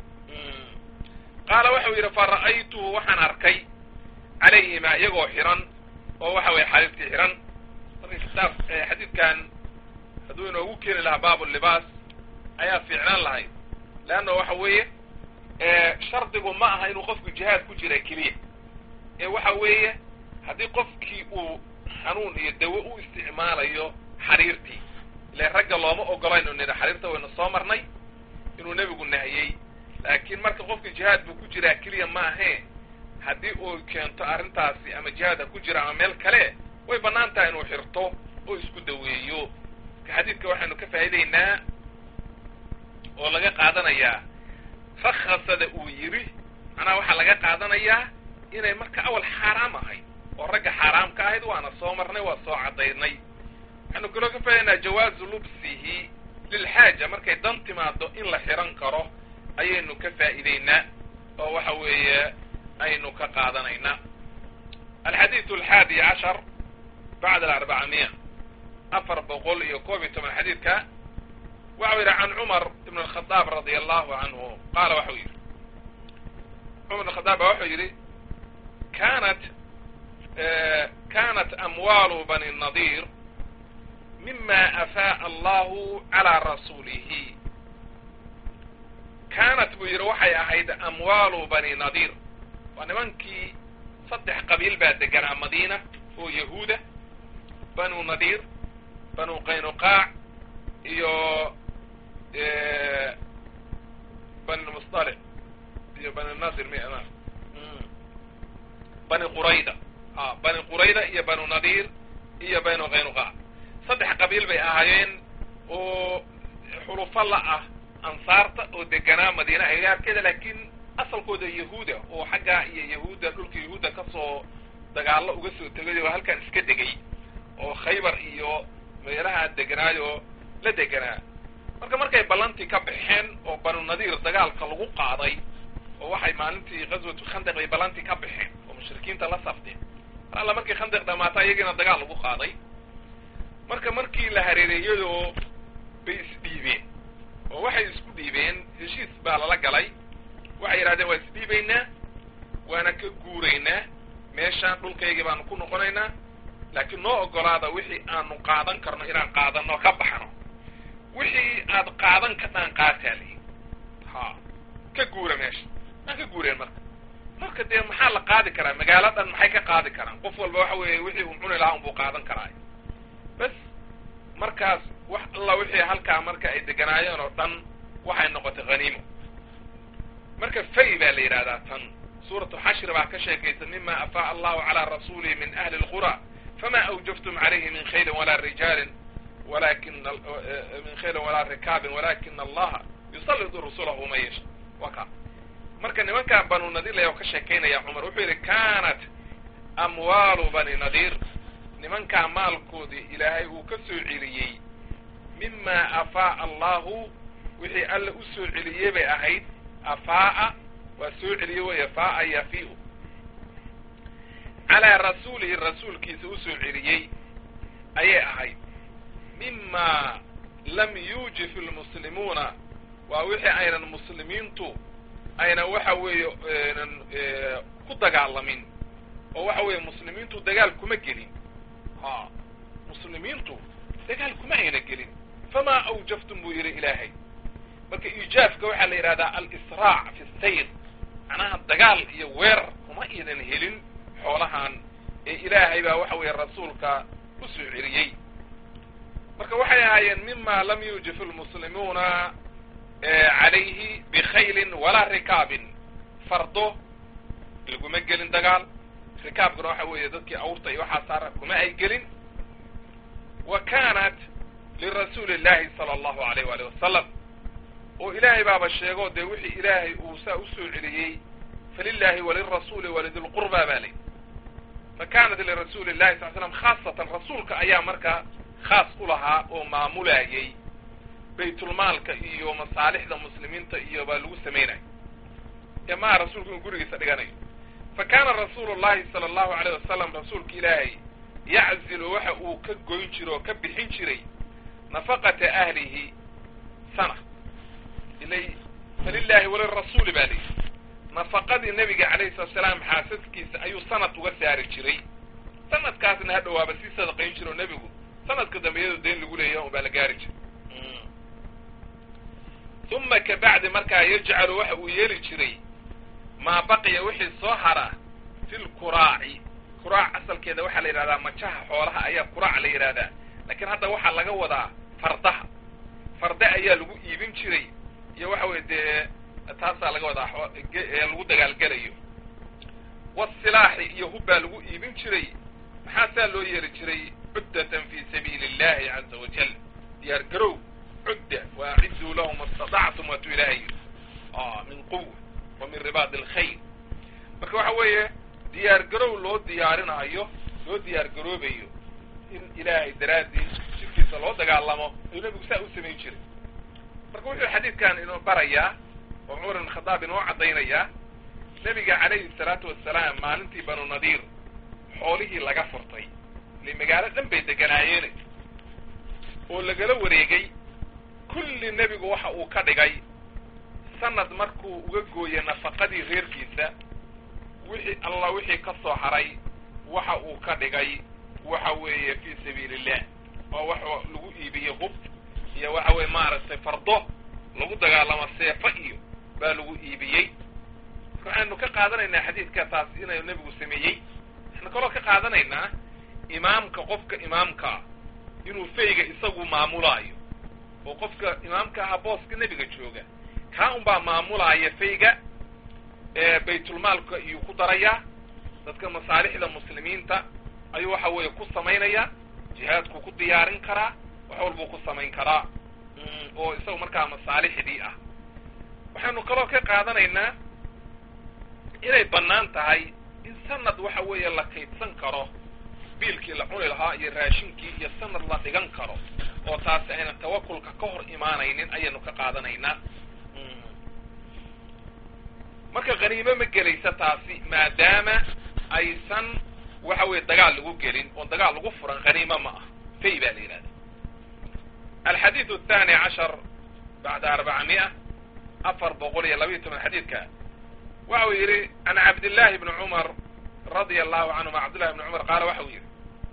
qaala waxau yidhi fa ra'aytuhu waxaan arkay calayhimaa iyagoo xiran oo waxa weye xariirtii xiran marka kitaab xadiidkan hadduu inoogu keeni lahaa baabu libaas ayaa fiicnaan lahayd leanna waxa weeye shardigu ma aha inuu qofku jihaad ku jira keliya ee waxa weeye haddii qofkii uu xanuun iyo dawo u isticmaalayo xariirtii ile ragga looma ogolayn nidha xariirta waynu soo marnay inuu nebigu nahiyey laakiin marka qofka jihaad buu ku jiraa keliya ma ahee haddii uu keento arrintaasi ama jihaad ha ku jira ama meel kale way bannaan tahay inuu xirto oo isku daweeyo marka xadiidka waxaynu ka faa'iidaynaa oo laga qaadanayaa rakhasada uu yidhi macnaha waxaa laga qaadanayaa inay marka awal xaaraam ahayd oo ragga xaaraam ka ahayd waana soo marnay waa soo caddaynay waxaynu kaloo ka faa'idaynaa jawaazu lubsihi lilxaaja markay dan timaado in la xiran karo ayaynu ka faa'iidaynaa oo waxa weeye aynu ka qaadanaynaa alxadiidu alxaadi cashar bacda alarbacamiya afar boqol iyo koob iyo toban xadiidka waxau yidhi can cumar ibn alkhadaab radia allahu canhu qaala waxau yidhi cumar ibn khadaab ba waxau yidhi kanat kanat amwaalu bani nadiir mima afaa'a allahu calaa rasuulihi kaanat buu yidhi waxay ahayd amwaalu bani nadiir waa nimankii saddex qabiil baa deganaa madiina oo yahuuda banu nadiir banu qaynuqaac iyo bani musطalic iyo bani nadir m bani qurayda a bani qurayda iyo banu nadiir iyo banu qaynuqaac saddex qabiil bay ahaayeen oo xulufo la ah ansaarta oo deganaa madiina agaarkeeda laakiin asalkooda yahuuda oo xaggaa iyo yahuudda dhulka yahuudda kasoo dagaallo uga soo tegay oo halkan iska degay oo khaybar iyo meelaha deganaayo la deganaa marka markay ballantii ka baxeen oo banu nadiir dagaalka lagu qaaday oo waxay maalintii ghaswatu khandaq bay ballantii ka baxeen oo mushrikiinta la safdeen mar alla markii khandaq dhamaata iyagiina dagaal lagu qaaday marka markii la hareereeyadoo bay isdhiibeen oo waxay isku dhiibeen heshiis baa lala galay waxay yidhahdeen waa isdhiibaynaa waana ka guuraynaa meeshaan dhulkaygii baanu ku noqonaynaa laakiin noo ogolaada wixii aanu qaadan karno inaan qaadano ka baxno wixii aad qaadan kadhaan qaataa lihi ha ka guura meesha maan ka guureen marka marka dee maxaa la qaadi karaa magaalo dhan maxay ka qaadi karaan qof walba waxa weeye wixii uu cuni lahaa unbuu qaadan karaa bas markaas wax alla wixii halkaa marka ay deganaayeen oo dhan waxay noqotay haniimo marka fay baa la yidhahdaa tan suuratu xashri baa ka sheekaysa mima afaa'a allahu calaa rasuulihi min ahli lqura fama awjaftum calayhi min khaylin walaa rijaalin walakin min khaylin walaa rikaabin walakina allaha yusallidu rasulahu man yasha wa ka marka nimankaa banu nadiir laya ka sheekaynaya cumar wuxuu yidhi kanat amwaalu bani nadiir nimankaa maalkoodii ilaahay uu ka soo celiyey mima afaa'a allahu wixii alla u soo celiyey bay ahayd afaa'a waa soo celiye weeye faa'a yafiu calaa rasuulihi rasuulkiisa u soo celiyey ayay ahayd mima lam yuujif lmuslimuuna waa wixii aynan muslimiintu aynan waxa weeye aynan ku dagaalamin oo waxa weeye muslimiintu dagaal kuma gelin ha muslimiintu dagaal kuma ayna gelin famaa awjaftum buu yidhi ilaahay marka iijaafka waxaa la yidhahdaa al-israac fi sayr macnaha dagaal iyo weerar kuma aynan helin xoolahan ee ilaahay baa waxa weeye rasuulka u soo celiyey marka waxay ahaayeen mima lam yuujif almuslimuuna calayhi bikhaylin walaa rikaabin fardo laguma gelin dagaal rikaabkuna waxa weeye dadkii awrta iyo waxaa saara kuma ay gelin wa kanat lirasuuli illahi sala allahu alayh waalih wasalam oo ilaahay baaba sheego dee wixii ilaahay uu saa usoo celiyey falilahi walirasuuli walidilqurba baa layi fa kanat lirasuuli llahi sal slam khaasatan rasuulka ayaa markaa khaas u lahaa oo maamulayay baytulmaalka iyo masaalixda muslimiinta iyo baa lagu samaynayo ee maa rasuulku inuu gurigiisa dhiganayo fa kaana rasuulu llahi sala allahu alayh wasalam rasuulka ilaahay yaczilu waxa uu ka goyn jiro oo ka bixin jiray nafaqata ahlihi sana ilay falilahi walirasuuli baa lihi nafaqadii nebiga calayhi salatu salaam xaasaskiisa ayuu sanad uga saari jiray sanadkaasna ha dhawaaba sii sadaqayn jiro nebigu sanadka dambe iyadoo dayn lagu leeyahay un baa la gaari jiray uma kabacdi markaa yajcalu waxa uu yeeli jiray maa baqiya wixii soo hara fi lkuraaci kuraac asalkeeda waxaa la yidhahdaa majaha xoolaha ayaa kuraac la yidhahdaa laakiin hadda waxaa laga wadaa fardaha farda ayaa lagu iibin jiray iyo waxa weye dee taasaa laga wadaa lagu dagaalgelayo wasilaaxi iyo hubbaa lagu iibin jiray maxaa saa loo yeeri jiray cuddatan fi sabiili illahi caza wajal diyaar garow cudda waacidduu lahum istadactum waatuu ilaahay yidhi min quwa wa min ribaadi alkhayr marka waxa weeye diyaar garow loo diyaarinaayo loo diyaar garoobayo in ilaahay daraadii jidkiisa loo dagaalamo ayuu nabigu saa u samayn jiray marka wuxuu xadiidkan inoo barayaa oo cumar ibn khadaab inoo caddaynayaa nebiga calayhi salaatu wasalaam maalintii banu nadiir xoolihii laga furtay ile magaalo dhan bay deganaayeen oo lagala wareegay kulli nebigu waxa uu ka dhigay sanad markuu uga gooyey nafaqadii reerkiisa wixii allah wixii ka soo haray waxa uu ka dhigay waxa weeye fii sabiili illah oo wax lagu iibiyey hub iyo waxa weye maaragtay fardo lagu dagaalamo seefo iyo baa lagu iibiyey waxaanu ka qaadanaynaa xadiidka taas inuu nebigu sameeyey waxaanu kaloo ka qaadanaynaa imaamka qofka imaamkaa inuu fayga isagu maamulaayo oo qofka imaamka ahaa booska nebiga jooga kaa un baa maamulaaya fayga baytulmaalka iyuu ku darayaa dadka masaalixda muslimiinta ayuu waxa weeye ku samaynayaa jihaadku ku diyaarin karaa wax walbuu ku samayn karaa oo isaga markaa masaalixdii ah waxaanu kaloo ka qaadanaynaa inay bannaan tahay in sanad waxa weeye la kaydsan karo biilkii la cuni lahaa iyo raashinkii iyo sanad la dhigan karo oo taasi aynan tawakulka ka hor imaanaynin ayaynu ka qaadanaynaa marka khaniimo ma gelaysa taasi maadaama aysan waxa weye dagaal lagu gelin oon dagaal lagu furan khaniimo ma ah fay baa la yidhahda alxadiid athani cashar bacda arbacamia afar boqol iyo labayo toban xadiidka waxa uu yidhi can cabdillahi bni cumar radia allahu canhuma cabdillahi bni cumar qaala waxa uu yidhi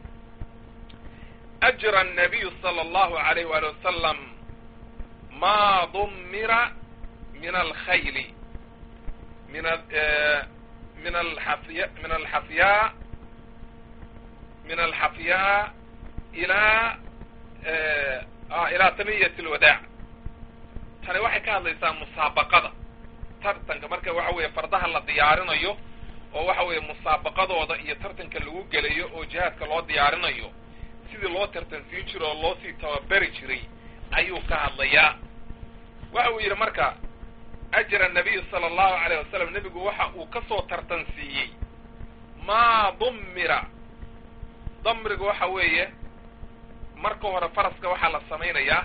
ajra الnabiyu salى allahu alayh wali wasalam ma dumira min alkhayli min min alxafiya min alxafyaa min alxafyaa ilaa ilaa taniyat alwadaac tani waxay ka hadlaysaa musaabaqada tartanka marka waxa weeye fardaha la diyaarinayo oo waxa weeye musaabaqadooda iyo tartanka lagu gelayo oo jihaadka loo diyaarinayo sidii loo tartansiin jiro oo loo sii tababeri jiray ayuu ka hadlayaa waxa uu yidhi marka ajra nabiyu sala allahu alayh wasalam nebigu waxa uu ka soo tartansiiyey maa dummira damriga waxa weeye marka hore faraska waxaa la samaynayaa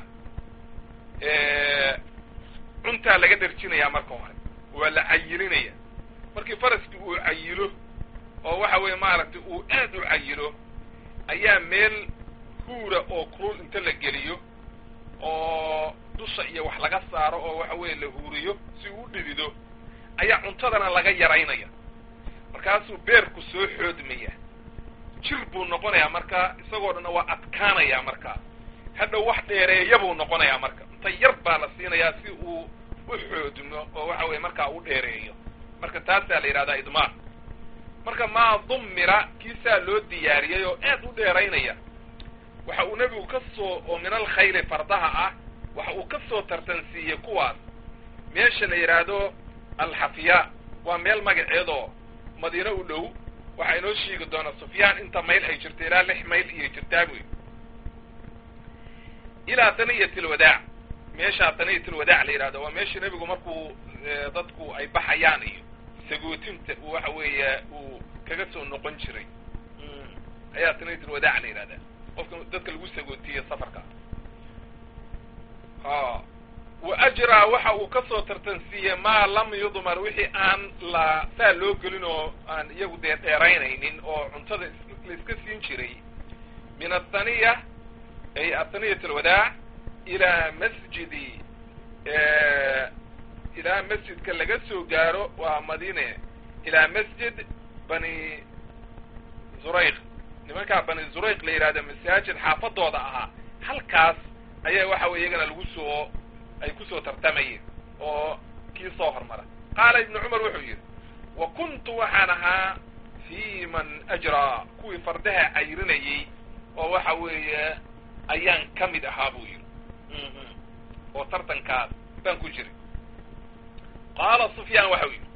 cuntaa laga dharjinayaa marka hore waa la cayilinaya markii faraskii uu cayilo oo waxa weeye maaragtay uu aad u cayilo ayaa meel huura oo kulul inta la geliyo oo dusha iyo wax laga saaro oo waxa weeye la huuriyo si uu u dhidido ayaa cuntadana laga yaraynaya markaasuu beerku soo xoodmaya jir buu noqonayaa marka isagoo dhanna waa adkaanayaa markaa hadhow wax dheereeya buu noqonayaa marka inta yar baa la siinayaa si uu u xoodmo oo waxa weye markaa u dheereeyo marka taasaa la yidhahdaa idmaar marka maa dummira kiisaa loo diyaariyey oo aad u dheeraynaya waxa uu nebigu ka soo oo min alkhayli fardaha ah waxa uu ka soo tartansiiyey kuwaas meesha la yidhaahdo alxafiya waa meel magaceedoo madiine u dhow waxaa inoo sheegi doona sufyaan inta mayl ay jirto ilaa lix mayl iyo jirtaa buy ilaa taniyat lwadaac meeshaa taniyat lwadaac la yidhahdo waa meesha nebigu markuu dadku ay baxayaan iyo sagootinta uu waxa weeye uu kaga soo noqon jiray ayaa taniyat lwadaac la yidhahdaa qofka dadka lagu sagootiye safarka a wa ajraa waxa uu ka soo tartansiiyey maa lam yudmar wixii aan la saa loo gelin oo aan iyagu dee dheeraynaynin oo cuntada la iska siin jiray min athaniya ay athaniyat alwadaac ilaa masjidi ilaa masjidka laga soo gaaro waa madine ilaa masjid bani zurayq nimankaa bani zurayq la yidhahdo masaajid xaafadooda ahaa halkaas ayaa waxa weye iyagana lagu soo ay kusoo tartamayeen oo kii soo hormara qaala ibnu cumar wuxuu yidhi wa kuntu waxaan ahaa fii man ajraa kuwii fardaha cayrinayey oo waxa weeye ayaan ka mid ahaa buu yidhi oo tartankaas baan ku jiray qaala sufyaan waxa uu yidhi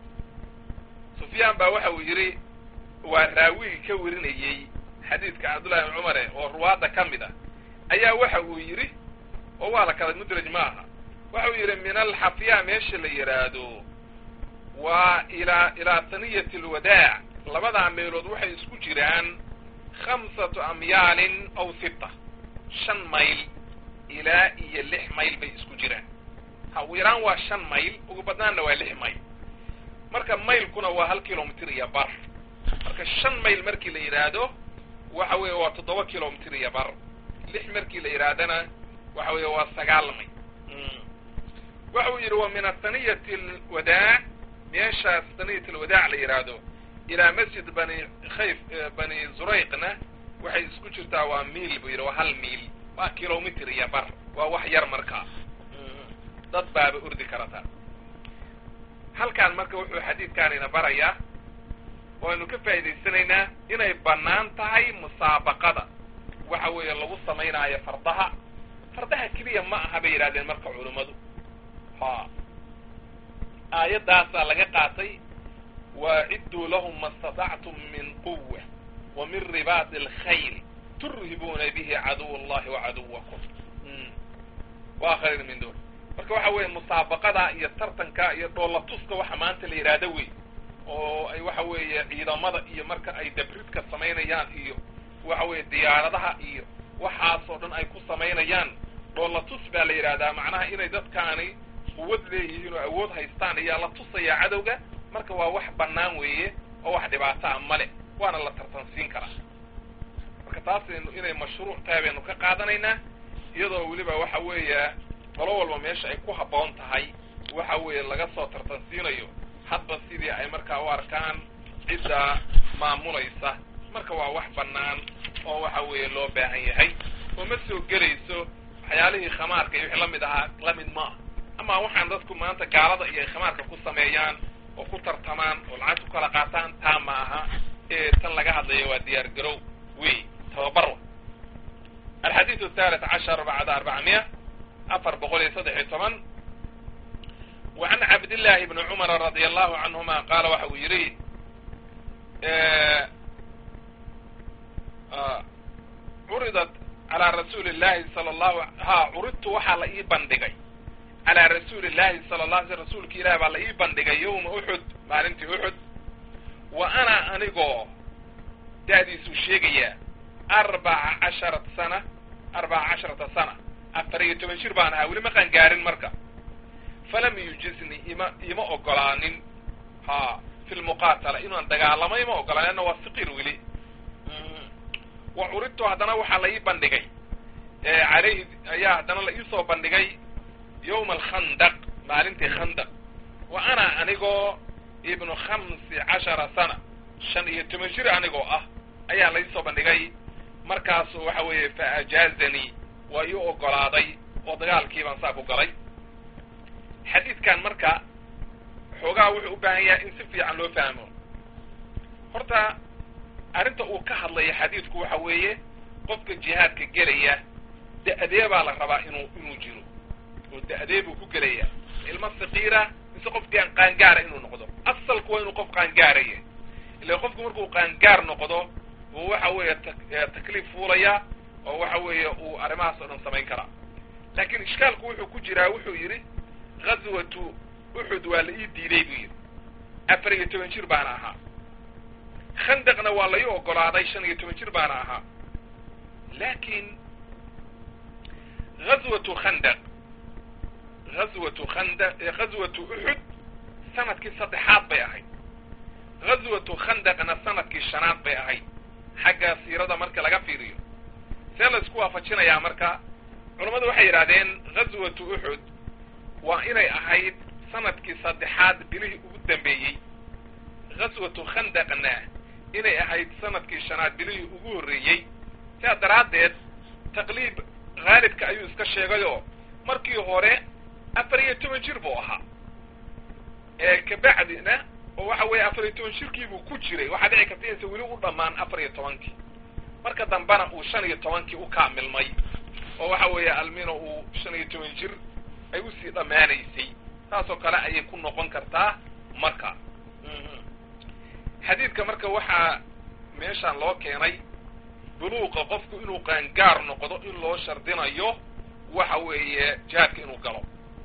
sufyaan baa waxa uu yidhi waa raawigii ka warinayey xadiidka cabdullahi ibn cumare oo ruwaadda ka mid ah ayaa waxa uu yidhi oo waa la kala mudraj ma aha waxa uu yidhi min alxafya meesha la yidhaahdo waa ilaa ilaa taniyat alwadaac labadaa meelood waxay isku jiraan khamsatu amyaalin aw sita shan mayl ilaa iyo lix mayl bay isku jiraan ha ugu yaraan waa shan mayl ugu badnaanna waa lix mayl marka maylkuna waa hal kilomitr iyo bar marka shan mayl markii la yidhaahdo waxa weeye waa toddoba kilomitr iyo bar lix markii la yidhaahdana waxa weeye waa sagaal mayl waxa uu yidhi wa min athaniyati alwadaac meeshaas taniyat alwadaac la yidhaahdo ilaa masjid bani khayf bani zurayqna waxay isku jirtaa waa miil buu yidhi waa hal miil waa kilomitr iyo bar waa wax yar markaa dad baaba ordi karata halkaan marka wuxuu xadiidkaanina barayaa oo aynu ka faa'idaysanaynaa inay bannaan tahay musaabaqada waxa weeye lagu samaynaayo fardaha fardaha keliya ma aha bay yidhahdeen marka culummadu ha aayaddaasaa laga qaatay waacidduu lahum ma statactum min quwa wa min ribaati alkhayl turhibuuna bihi caduw allahi wa caduwakum wa akharin min dun marka waxa weeye musaabaqada iyo tartanka iyo dhoolatuska waxa maanta la yidhaahdo wey oo ay waxa weeye ciidamada iyo marka ay dabridka samaynayaan iyo waxa weeye diyaaradaha iyo waxaasoo dhan ay ku samaynayaan dhoolatus baa la yidhahdaa macnaha inay dadkaani quwad leeyihiin oo awood haystaan ayaa la tusayaa cadowga marka waa wax bannaan weeye oo wax dhibaato a male waana la tartansiin karaa marka taasaynu inay mashruuc tahay baynu ka qaadanaynaa iyadoo weliba waxa weeye qolo walba meesha ay ku habboon tahay waxa weeye laga soo tartansiinayo hadba sidii ay markaa u arkaan cidda maamulaysa marka waa wax bannaan oo waxa weeye loo baahan yahay oo ma soo gelayso waxyaalihii khamaarka iyo wixii lamid ahaa lamid ma ah ama waxaan dadku maanta gaalada iyo ay khamaarka ku sameeyaan oo ku tartamaan oo lacag ku kala qaataan taa ma aha ee tan laga hadlayo waa diyaar garow wey tababarwa alxadiidu athalit cashar bacda arbacamiya afar boqol iyo saddex iyo toban wa can cabdillahi bni cumara radia allahu canhuma qaala waxa uu yidhi curidat calaa rasuuli llahi sala allahu ha curidtu waxaa la ii bandhigay calaa rasuuli llahi sala la alay sl rasuulka ilahi baa la ii bandhigay yowma uxud maalintii uxud wa ana anigoo da'diisuu sheegayaa arbaca casharat sana arbaca casharata sana afar iyo toban jir baan ahaa weli ma qaan gaarin marka falam yujizni ima ima ogolaanin ha fi lmuqaatala inaan dagaalamo ima ogolaanin anna waa siqir weli wa curidtu haddana waxaa la ii bandhigay caleyhi ayaa haddana la iisoo bandhigay yowma alkhandaq maalintii khandaq wa ana anigoo ibnu khamsi cashara sana shan iyo toban jir anigoo ah ayaa laysoo bandhigay markaasu waxa weeye fa ajaazanii waa ii ogolaaday oo dagaalkii baan saa ku galay xadiidkan marka xoogaha wuxuu u baahan yahay in si fiican loo fahmo horta arrinta uu ka hadlaya xadiidku waxa weeye qofka jihaadka gelaya da-dee baa la rabaa inuu inuu jiro oo da-dee buu ku gelaya ilmo sakiira mise qofkii aan qaangaara inuu noqdo asalku waa inuu qof qaangaaraya ila qofku markuu qaangaar noqdo uu waxa weeye takliif fuulaya oo waxa weeye uu arrimahaas oo dhan samayn karaa laakiin ishkaalku wuxuu ku jiraa wuxuu yidhi ghazwatu uxud waa la ii diiday buu yidhi afar iyo toban jir baana ahaa khandaqna waa la ii ogolaaday shan iyo toban jir baana ahaa laakiin ghazwatu khandaq ghazwatu khanda ghazwatu uxud sanadkii saddexaad bay ahayd ghazwatu khandaqna sanadkii shanaad bay ahayd xagga siirada marka laga fiiriyo see la isku waafajinayaa marka culammadu waxay yidhahdeen ghazwatu uxud waa inay ahayd sanadkii saddexaad bilihii ugu dambeeyey ghazwatu khandaqna inay ahayd sanadkii shanaad bilihii ugu horreeyey sidaa daraaddeed taqliib haalibka ayuu iska sheegayoo markii hore afar iyo toban jir buu ahaa ee kabacdina oo waxa weeye afar iyo toban jirkiibuu ku jiray waxaa dhici karta inaysa weli u dhammaan afar iyo tobankii marka dambena uu shan iyo tobankii u kaamilmay oo waxa weeye almino uu shan iyo toban jir ay usii dhammaanaysay saasoo kale ayay ku noqon kartaa marka xadiidka marka waxaa meeshaan loo keenay buluuqa qofku inuu qaangaar noqdo in loo shardinayo waxa weeye jihaadka inuu galo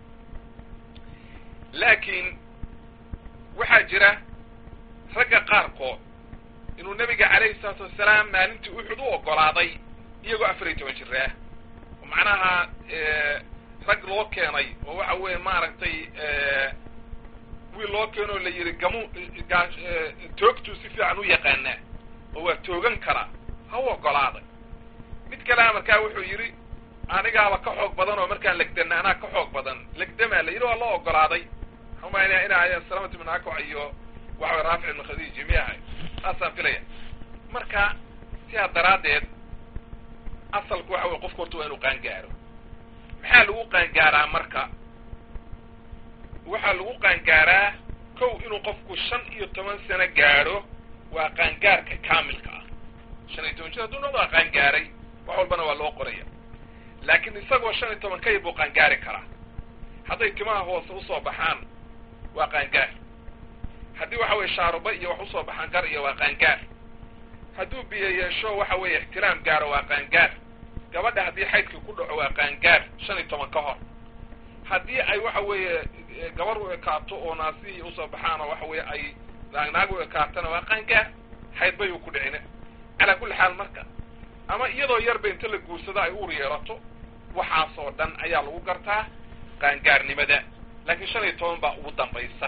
laakiin waxaa jira ragga qaarkood inuu nebiga calayhi salaatu wasalaam maalintii uxud u ogolaaday iyagoo afar iyo toban jir ah oo macnaha rag loo keenay oo waxa weeye maaragtay wiil loo keenoo la yidhi gamu toogtuu si fiican u yaqaanaa oo waa toogan karaa ha u ogolaaday mid kalea markaa wuxuu yidhi anigaaba ka xoog badan oo markaan legdana anaa ka xoog badan legdamaa la yidhi waa loo ogolaaday xumaynaya ina ayan salamat ibn akac iyo waxaway raafic ibn khadiij mi ahay saasaan filaya marka sidaa daraaddeed asalku waxa weye qofku horta waa inuu qaangaaro maxaa lagu qaangaaraa marka waxaa lagu qaangaaraa kow inuu qofku shan iyo toban sano gaadho waa qaangaarka kaamilka ah shan iyo toban jir hadduu noqdo waa qaangaaray wax walbana waa loo qoraya laakiin isagoo shan iyo toban ka yar buu qaangaari karaa hadday timaha hoose usoo baxaan waa qaangaar haddii waxa weye shaaruba iyo wax usoo baxaan gar iyo waa qaangaar hadduu biyo yeesho waxa weeye ixtiraam gaaro waa qaangaar gabadha haddii xaydkii ku dhaco waa qaangaar shan iyo toban ka hor haddii ay waxa weeye gabar u ekaato oo naasihii usoo baxaan oo waxa weeye ay naagnaag u ekaatana waa qaangaar xayd bay u ku dhicine calaa kulli xaal marka ama iyadoo yarba inta la guursado ay uur yeelato waxaasoo dhan ayaa lagu gartaa qaangaarnimada laakiin shan iyo toban baa ugu dambaysa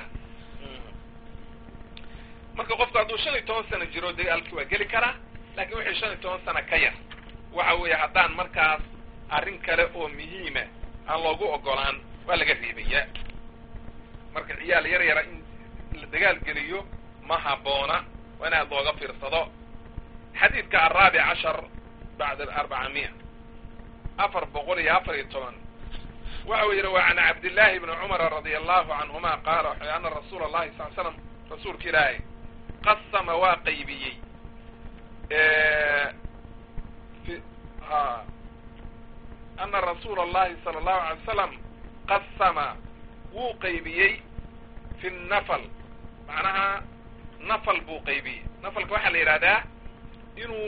marka qofku hadduu shan iyo toban sano jiro dagaalkii waa geli karaa laakiin wixii shan iyo toban sano ka yar waxa weeye haddaan markaas arrin kale oo muhiima aan loogu ogolaan waa laga reebayaa marka ciyaal yar yara in la dagaal geliyo ma habboona waa in aad looga fiirsado xadiidka araabic cashar bacda arbaca miya afar boqol iyo afar iyo toban waxa uu yidhi wa can cabdillaahi bni cumara radia allahu canhuma qaala waxa ana rasuula allahi sal l slam rasuulka ilaahay qasama waa qaybiyey ha ana rasuula allahi sala allahu alay wasalam qasama wuu qaybiyey fi nafal macnaha nafal buu qaybiyey nafalka waxaa la yidhahdaa inuu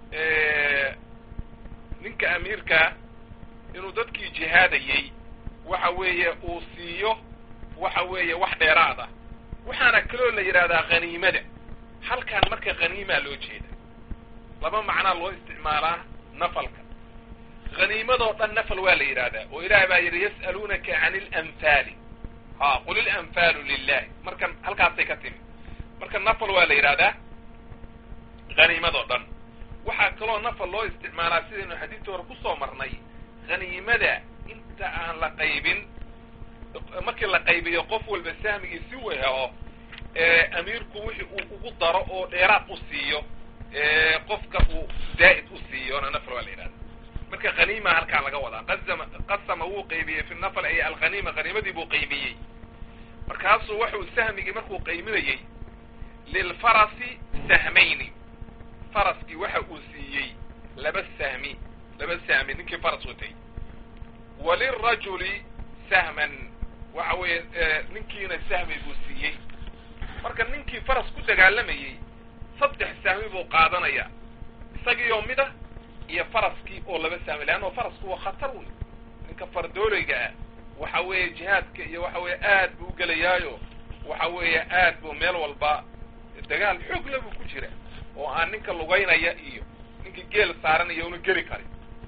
ninka amiirka inuu dadkii jihaadayey waxa weeye uu siiyo waxa weeye wax dheeraada waxaana kaloo la yidhahdaa khaniimada halkan marka khaniimaa loo jeeda laba macnaa loo isticmaalaa nafalka khaniimadoo dhan nafal waa la yidhahdaa oo ilaah baa yidhi yas'aluunaka can ilanfaali ha qul ilanfaalu lilahi marka halkaasay ka timi marka nafal waa la yidhahdaa khaniimadoo dhan waxaa kaloo nafal loo isticmaalaa sidaynu xadiidta hore kusoo marnay khaniimada inta aan la qaybin markii la qaybiyo qof walba sahmigiisi u helo amiirku wixii uu ugu daro oo dheeraad u siiyo qofka uu zaa'id u siiyo ona nafl waa la yidhahda marka haniima halkaa laga wadaa qasama qasama wuu qaybiyey fi nafl ay alghaniima haniimadii buu qaybiyey markaasuu waxuu sahmigii markuu qayminayey lilfarasi sahmayni faraskii waxa uu siiyey laba sahmi laba sahmi ninkii faras watay walirajuli sahman waxa weeye ninkiina sahmi buu siiyey marka ninkii faras ku dagaalamayey saddex sahmi buu qaadanaya isagiioo mida iyo faraskii oo laba sahmi leanno farasku waa khatar wey ninka fardoolayga ah waxa weeye jihaadka iyo waxa weeye aad buu ugelayaayo waxa weeye aad buu meel walba dagaal xoogla buu ku jira oo aan ninka lugaynaya iyo ninka geel saaranaya una geli karin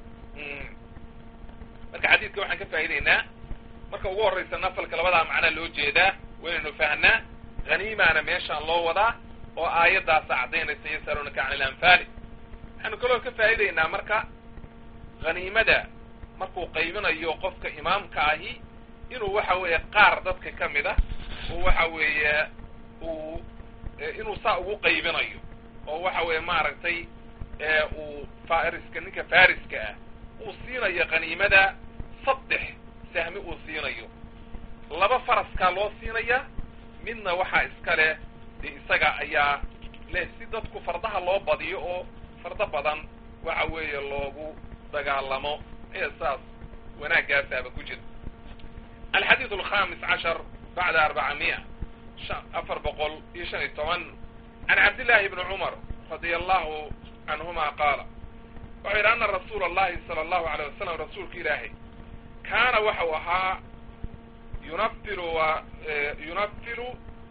marka xadiidka waxaan ka faa'idaynaa marka ugu horraysa nafalka labadaa macnaa loo jeedaa waynaynu fahnaa haniimaana meeshaan loo wadaa oo aayaddaasa caddaynaysa yasalunaka can ilanfaali waxaanu kaloo ka faa'idaynaa marka haniimada markuu qaybinayo qofka imaamka ahi inuu waxa weeye qaar dadka ka mid ah oo waxa weeye uu inuu saa ugu qaybinayo oo waxa weeye maaragtay uu fariska ninka fariska ah uu siinayo khaniimada saddex sahmi uu siinayo laba faraskaa loo siinaya midna waxaa iska leh dee isaga ayaa leh si dadku fardaha loo badiyo oo fardo badan waxa weeye loogu dagaalamo ee saas wanaagaasaaba ku jira alxadiid alkhamis cashar bacda arbacamiya afar boqol iyo shan iyo toban can cabdillahi bni cumar radia allahu canhuma qaala wuxuu yidhi ana rasuula allahi sala allahu aleyh wasalam rasuulka ilaahay kaana waxau ahaa yunafilu wa yunafilu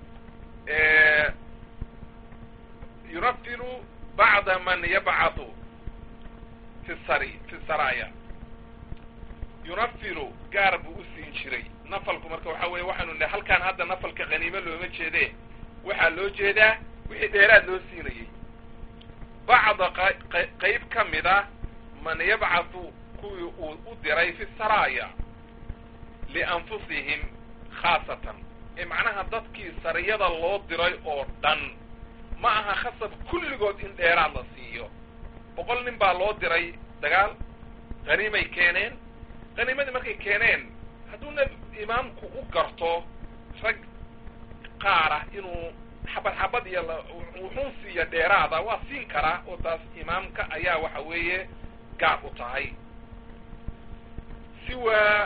yunafilu bacda man yabcathu fi sari fi saraya yunafilu gaar buu u siin jiray nafalku marka waxa weeye waxaanu nihi halkaan hadda nafalka khaniimo looma jeedee waxaa loo jeedaa wixii dheeraad loo siinayey bacda qayb ka mid ah man yabcathu kuwii uu u diray fi saraya lianfusihim khaasatan ee macnaha dadkii sariyada loo diray oo dhan ma aha khasab kulligood in dheeraad la siiyo boqol nin baa loo diray dagaal khaniimay keeneen khaniimadii markay keeneen hadduuna imaamku u garto rag qaar ah inuu xabad xabad iyo wuxuun siiya dheeraada waa siin karaa oo taas imaamka ayaa waxa weeye gaar u tahay siwaa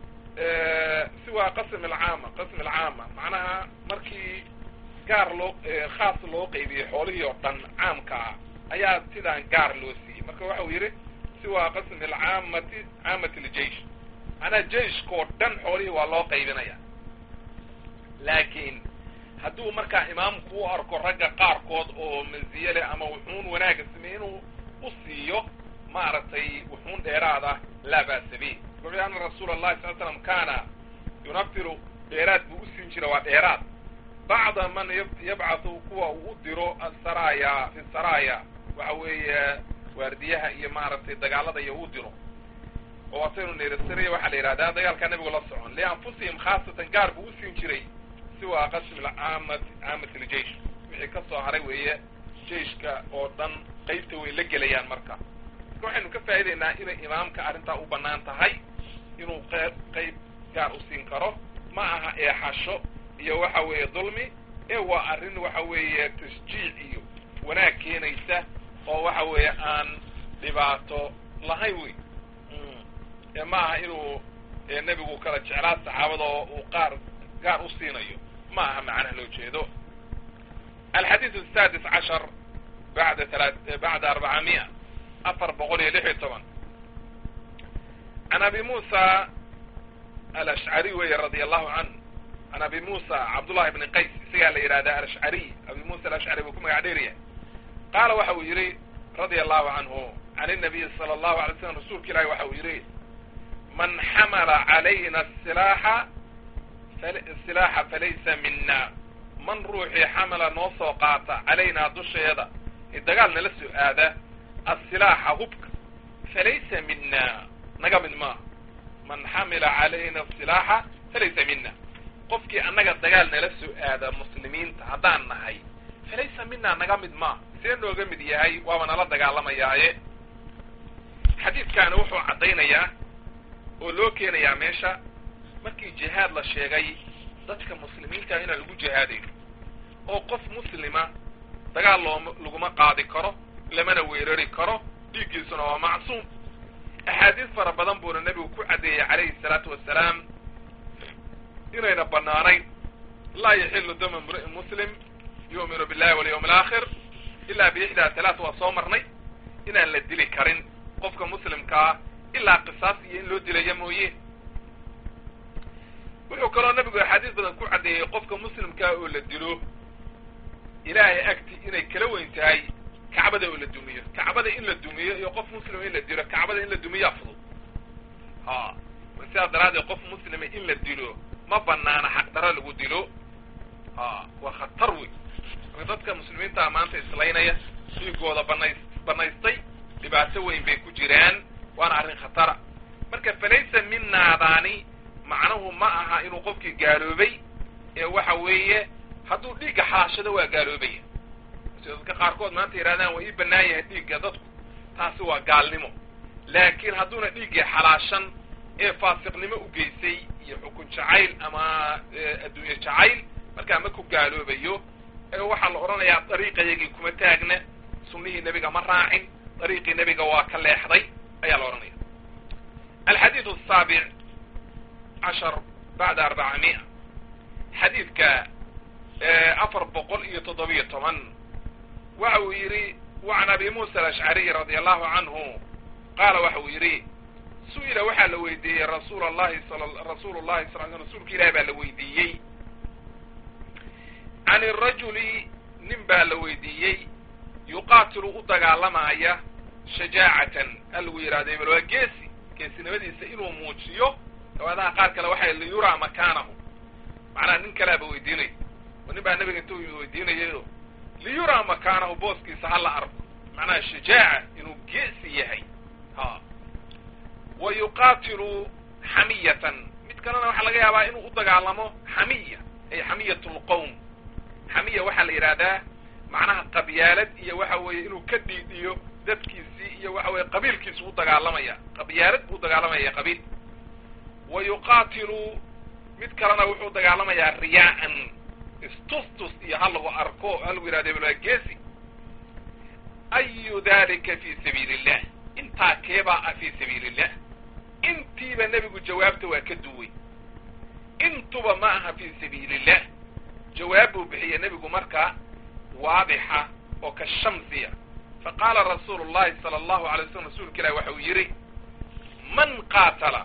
siwaa qasm alcaama qasm alcaama macnaha markii gaar loo khaas loo qaybiyey xoolihii oo dhan caamka ah ayaa sidaan gaar loo siiyey marka waxau yidhi siwaa qasmi alcaamati caamati ljeish macnaha jeiskoo dhan xoolihii waa loo qaybinaya laakiin hadduu markaa imaamku u arko ragga qaarkood oo maziye leh ama wuxuun wanaaga sameeye inuu u siiyo maaragtay wuxuun dheeraada laa ba'sa bih wuxuu ana rasuula allahi sal l slam kaana yunafiru dheeraad buu u siin jira waa dheeraad bacda man yabcathu kuwa uu u diro asaraya fi saraya waxa weeye waardiyaha iyo maaragtay dagaalada iyo u diro oo asaynu niri siriya waxaa la yidhahdaa dagaalkaa nabigu la socon lianfusihim khaasatan gaar buu u siin jiray siwa qasm caamat caamati ljeish wixii ka soo haray weeye jeiska oo dhan qaybta way la gelayaan marka marka waxaynu ka faa'idaynaa inay imaamka arrintaa u bannaan tahay inuu qeyb qayb gaar u siin karo ma aha eexasho iyo waxa weeye dulmi ee waa arrin waxa weeye tashjiic iyo wanaag keenaysa oo waxa weeye aan dhibaato lahayn wey ee ma aha inuu nebigu kala jeclaa saxaabada oo uu qaar gaar u siinayo ma aha macnaha loo jeedo alxadiid asadis cashar bada bacda arbacamia afar boqol iyo lix iyo toban can abi musa alashcari weeye radia allahu canhu can abi musa cabdullahi bni qays isagaa la yidhahda alashcariy abi musa alashcari buu ku magac dheeryahay qaala waxa uu yidhi radia allahu canhu can inabiyi sala allahu alay slam rasuulka ilahi waxa uu yidhi man xamala calayna silaaxa silaaxa falaysa mina man ruuxii xamala noo soo qaata calaynaa dusheeda ee dagaal nala soo aada asilaaxa hubka falaysa mina naga mid maaha man xamila calayna silaaxa falaysa mina qofkii annaga dagaal nala soo aada muslimiinta haddaan nahay falaysa minaa naga mid maa see nooga mid yahay waaba nala dagaalamayaaye xadiidkaani wuxuu caddaynayaa oo loo keenayaa meesha markii jihaad la sheegay dadka muslimiinta inaan lagu jihaadayn oo qof muslima dagaal looma laguma qaadi karo lamana weerari karo dhiiggiisuna waa macsuum axaadiis fara badan buuna nebigu ku caddeeyey calayhi salaatu wasalaam inayna banaanayn laa yaxilu dama imri'in muslim yu'minu billahi walyawm alaakhir ilaa biixdaa talaat waa soo marnay inaan la dili karin qofka muslimkaa ilaa qisaas iyo in loo dilaya mooye wuxuu kaloo nebigu axaadiis badan ku caddeeyey qofka muslimkaa oo la dilo ilaahay agti inay kala weyn tahay kacbada oo la dumiyo kacbada in la dumiyo iyo qof muslima in la dilo kacbada in la dumiyaa fudud ha sidaas daraaddeed qof muslima in la dilo ma banaana xaqdaro lagu dilo ha waa khatar wey marka dadka muslimiintaa maanta islaynaya dhiigooda banays banaystay dhibaato weyn bay ku jiraan waana arrin khatara marka falaysa minaadaani macnuhu ma aha inuu qofkii gaaloobay ee waxa weeye hadduu dhiigga xalaashado waa gaaloobaya sida dadka qaarkood maanta yidhahdaan waa ii bannaan yahay dhiigga dadku taasi waa gaalnimo laakiin hadduuna dhiiggii xalaashan ee faasiqnimo u geysay iyo xukun jacayl ama adduunye jacayl markaa ma ku gaaloobayo ee waxaa la odhanayaa dariiqayagii kuma taagna sunnihii nebiga ma raacin dariiqii nebiga waa ka leexday ayaa la odhanaya alxadiidu asaabic cashar bacda arbacamia xadiidka afar boqol iyo toddobiyo toban waxa uu yidhi wacan abi muusa alashcariy radia allahu canhu qaala waxa uu yidhi su-ila waxaa la weydiiyey rasuul allahi rasuulu llahi sal l rasuulka ilahi baa la weydiiyey can irajuli nin baa la weydiiyey yuqaatilu u dagaalamaya shajaacatan a lagu yidhahdo ebel waa geesi geesinimadiisa inuu muujiyo riwaayadaha qaar kale waxay liyuraa makaanahu macnaha nin kaleaba weydiinaya oo nin baa nabiga intuu weydiinayayo liyuraa makaanahu booskiisa ha la arko macnaha shajaaca inuu geesi yahay ha wa yuqaatilu xamiyatan mid kalena waxaa laga yaabaa inuu u dagaalamo xamiya ay xamiyat lqowm xamiya waxaa la yidhahdaa macnaha qabyaalad iyo waxa weeye inuu ka dhiidhiyo dadkiisii iyo waxa weye qabiilkiisu u dagaalamaya qabyaalad buu dagaalamaya qabiil wa yuqaatilu mid kalena wuxuu dagaalamayaa riyaa'an istustus iyo ha lagu arko ha lagu yidhahdo ebel waa geesi ayu dalika fi sabiili illah intaa keebaa ah fi sabiili illah intiiba nebigu jawaabta waa ka duway intuba ma aha fi sabiili illah jawaab buu bixiyey nebigu markaa waadixa oo ka shamsiya faqaala rasuulu llahi sala allahu alay slam rasuulka ilahi waxa uu yidhi man qaatala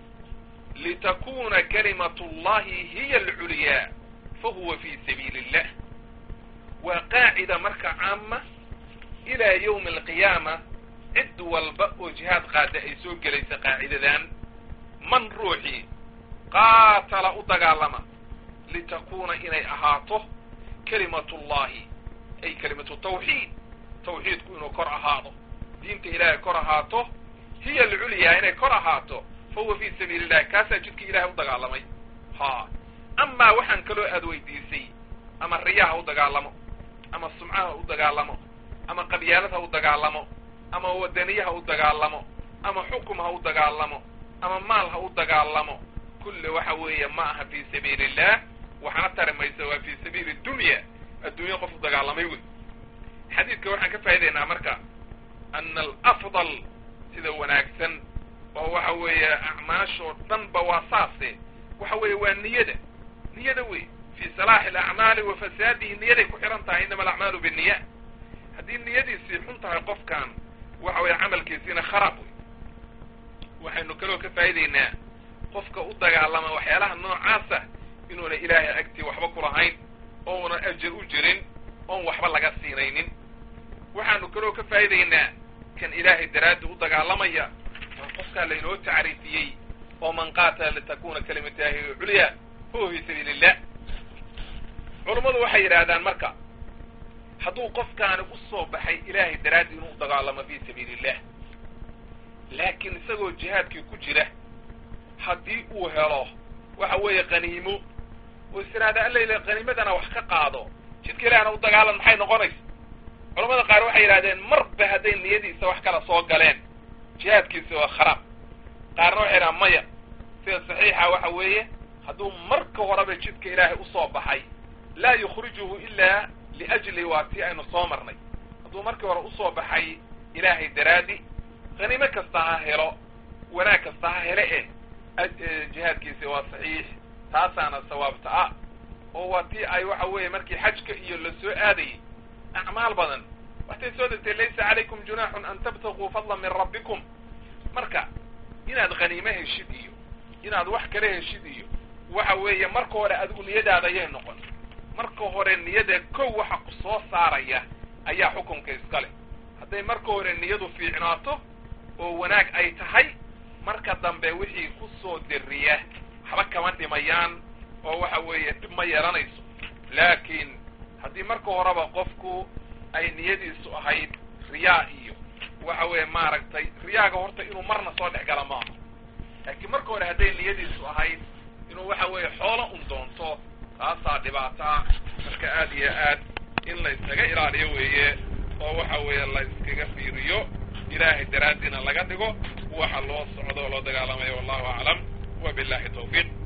litakuna kalimatu llahi hiya alculyaa fahuwa fi sabiili illah waa qaacida marka caama ilaa yawmi alqiyaama cid walba oo jihaad qaada ay soo gelaysa qaacidadan man ruuxii qaatala u dagaalama litakuna inay ahaato kalimatu llahi ay kalimatu tawxiid tawxiidku inuu kor ahaado diinta ilaahay kor ahaato hiya alculyaa inay kor ahaato fahuwa fi sabiili illahi kaasaa jidkii ilahay u dagaalamay ha amaa waxaan kaloo aad weydiisay ama riyaha u dagaalamo ama sumcaha u dagaalamo ama qabyaalad ha u dagaalamo ama wadaniye ha u dagaalamo ama xukum ha u dagaalamo ama maal ha u dagaalamo kulle waxa weeye ma aha fi sabiili illah waxna tari maysa waa fi sabiili dunya adduunye qof u dagaalamay wey xadiidka waxaan ka faa'idaynaa marka ana alafdal sida wanaagsan oo waxa weeye acmaashoo dhanba waa saase waxa weeye waa niyada niyada wey fi salaaxi alacmaali wa fasaadihi niyaday ku xihan tahay inama alacmaalu binniya haddii niyadiisii xun tahay qofkan waxa weeye camalkiisiina kharaab wey waxaynu kaloo ka faa'idaynaa qofka u dagaalama waxyaalaha noocaasa inuuna ilaahay agtii waxba ku lahayn ouna ajar u jirin oon waxba laga siinaynin waxaanu kaloo ka faa'idaynaa kan ilaahay daraaddi u dagaalamaya waa qofkaa laynoo tacriifiyey oo man qaatala litakuna kalimatahi culya huwa fi sabiili illah culummadu waxay yidhaahdaan marka hadduu qofkaani u soo baxay ilaahay daraaddi inuu u dagaalamo fi sabiili illah laakiin isagoo jihaadkii ku jira haddii uu helo waxa weeye qaniimo oo is tiraahda allayle qaniimadana wax ka qaado jidka ilahna u dagaalan maxay noqonaysa culamada qaar waxay yidhahdeen marba hadday niyadiisa wax kala soo galeen jihaadkiisa waa kharaab qaarna waxay yidhahan maya sida saxiixa waxa weeye hadduu marka horeba jidka ilaahay usoo baxay laa yukhrijuhu ilaa liajli waa tii aynu soo marnay hadduu markii hore usoo baxay ilaahay daraadi qaniimo kasta ha helo wanaag kasta ha hele eh jihaadkiisi waa saxiix taasaana sawaabta ah oo waa tii ay waxa weeye markii xajka iyo la soo aadayay acmaal badan waxtay soo degtay laysa calaykum junaaxun an tabtaguu fadlan min rabbikum marka inaad khaniimo heshid iyo inaad wax kala heshid iyo waxa weeye marka hore adigu niyadaada ayay noqon marka hore niyada kow waxa ku soo saaraya ayaa xukunka iska leh hadday marka hore niyadu fiicnaato oo wanaag ay tahay marka dambe wixii ku soo deriya waxba kama dhimayaan oo waxa weeye dhib ma yeelanayso laakiin haddii marka horeba qofku ay niyadiisu ahayd riyaa iyo waxa weeye maaragtay riyaaga horta inuu marna soo dhex gala maaha laakiin marka hore hadday niyadiisu ahayd inuu waxa weeye xoolo un doonto taasaa dhibaato ah marka aad iyo aad in la iskaga ilaaliyo weeye oo waxa weeye la iskaga fiiriyo ilaahay daraaddiina laga dhigo waxa loo socdo oo loo dagaalamayo wallahu aclam wa billahi tawfiiq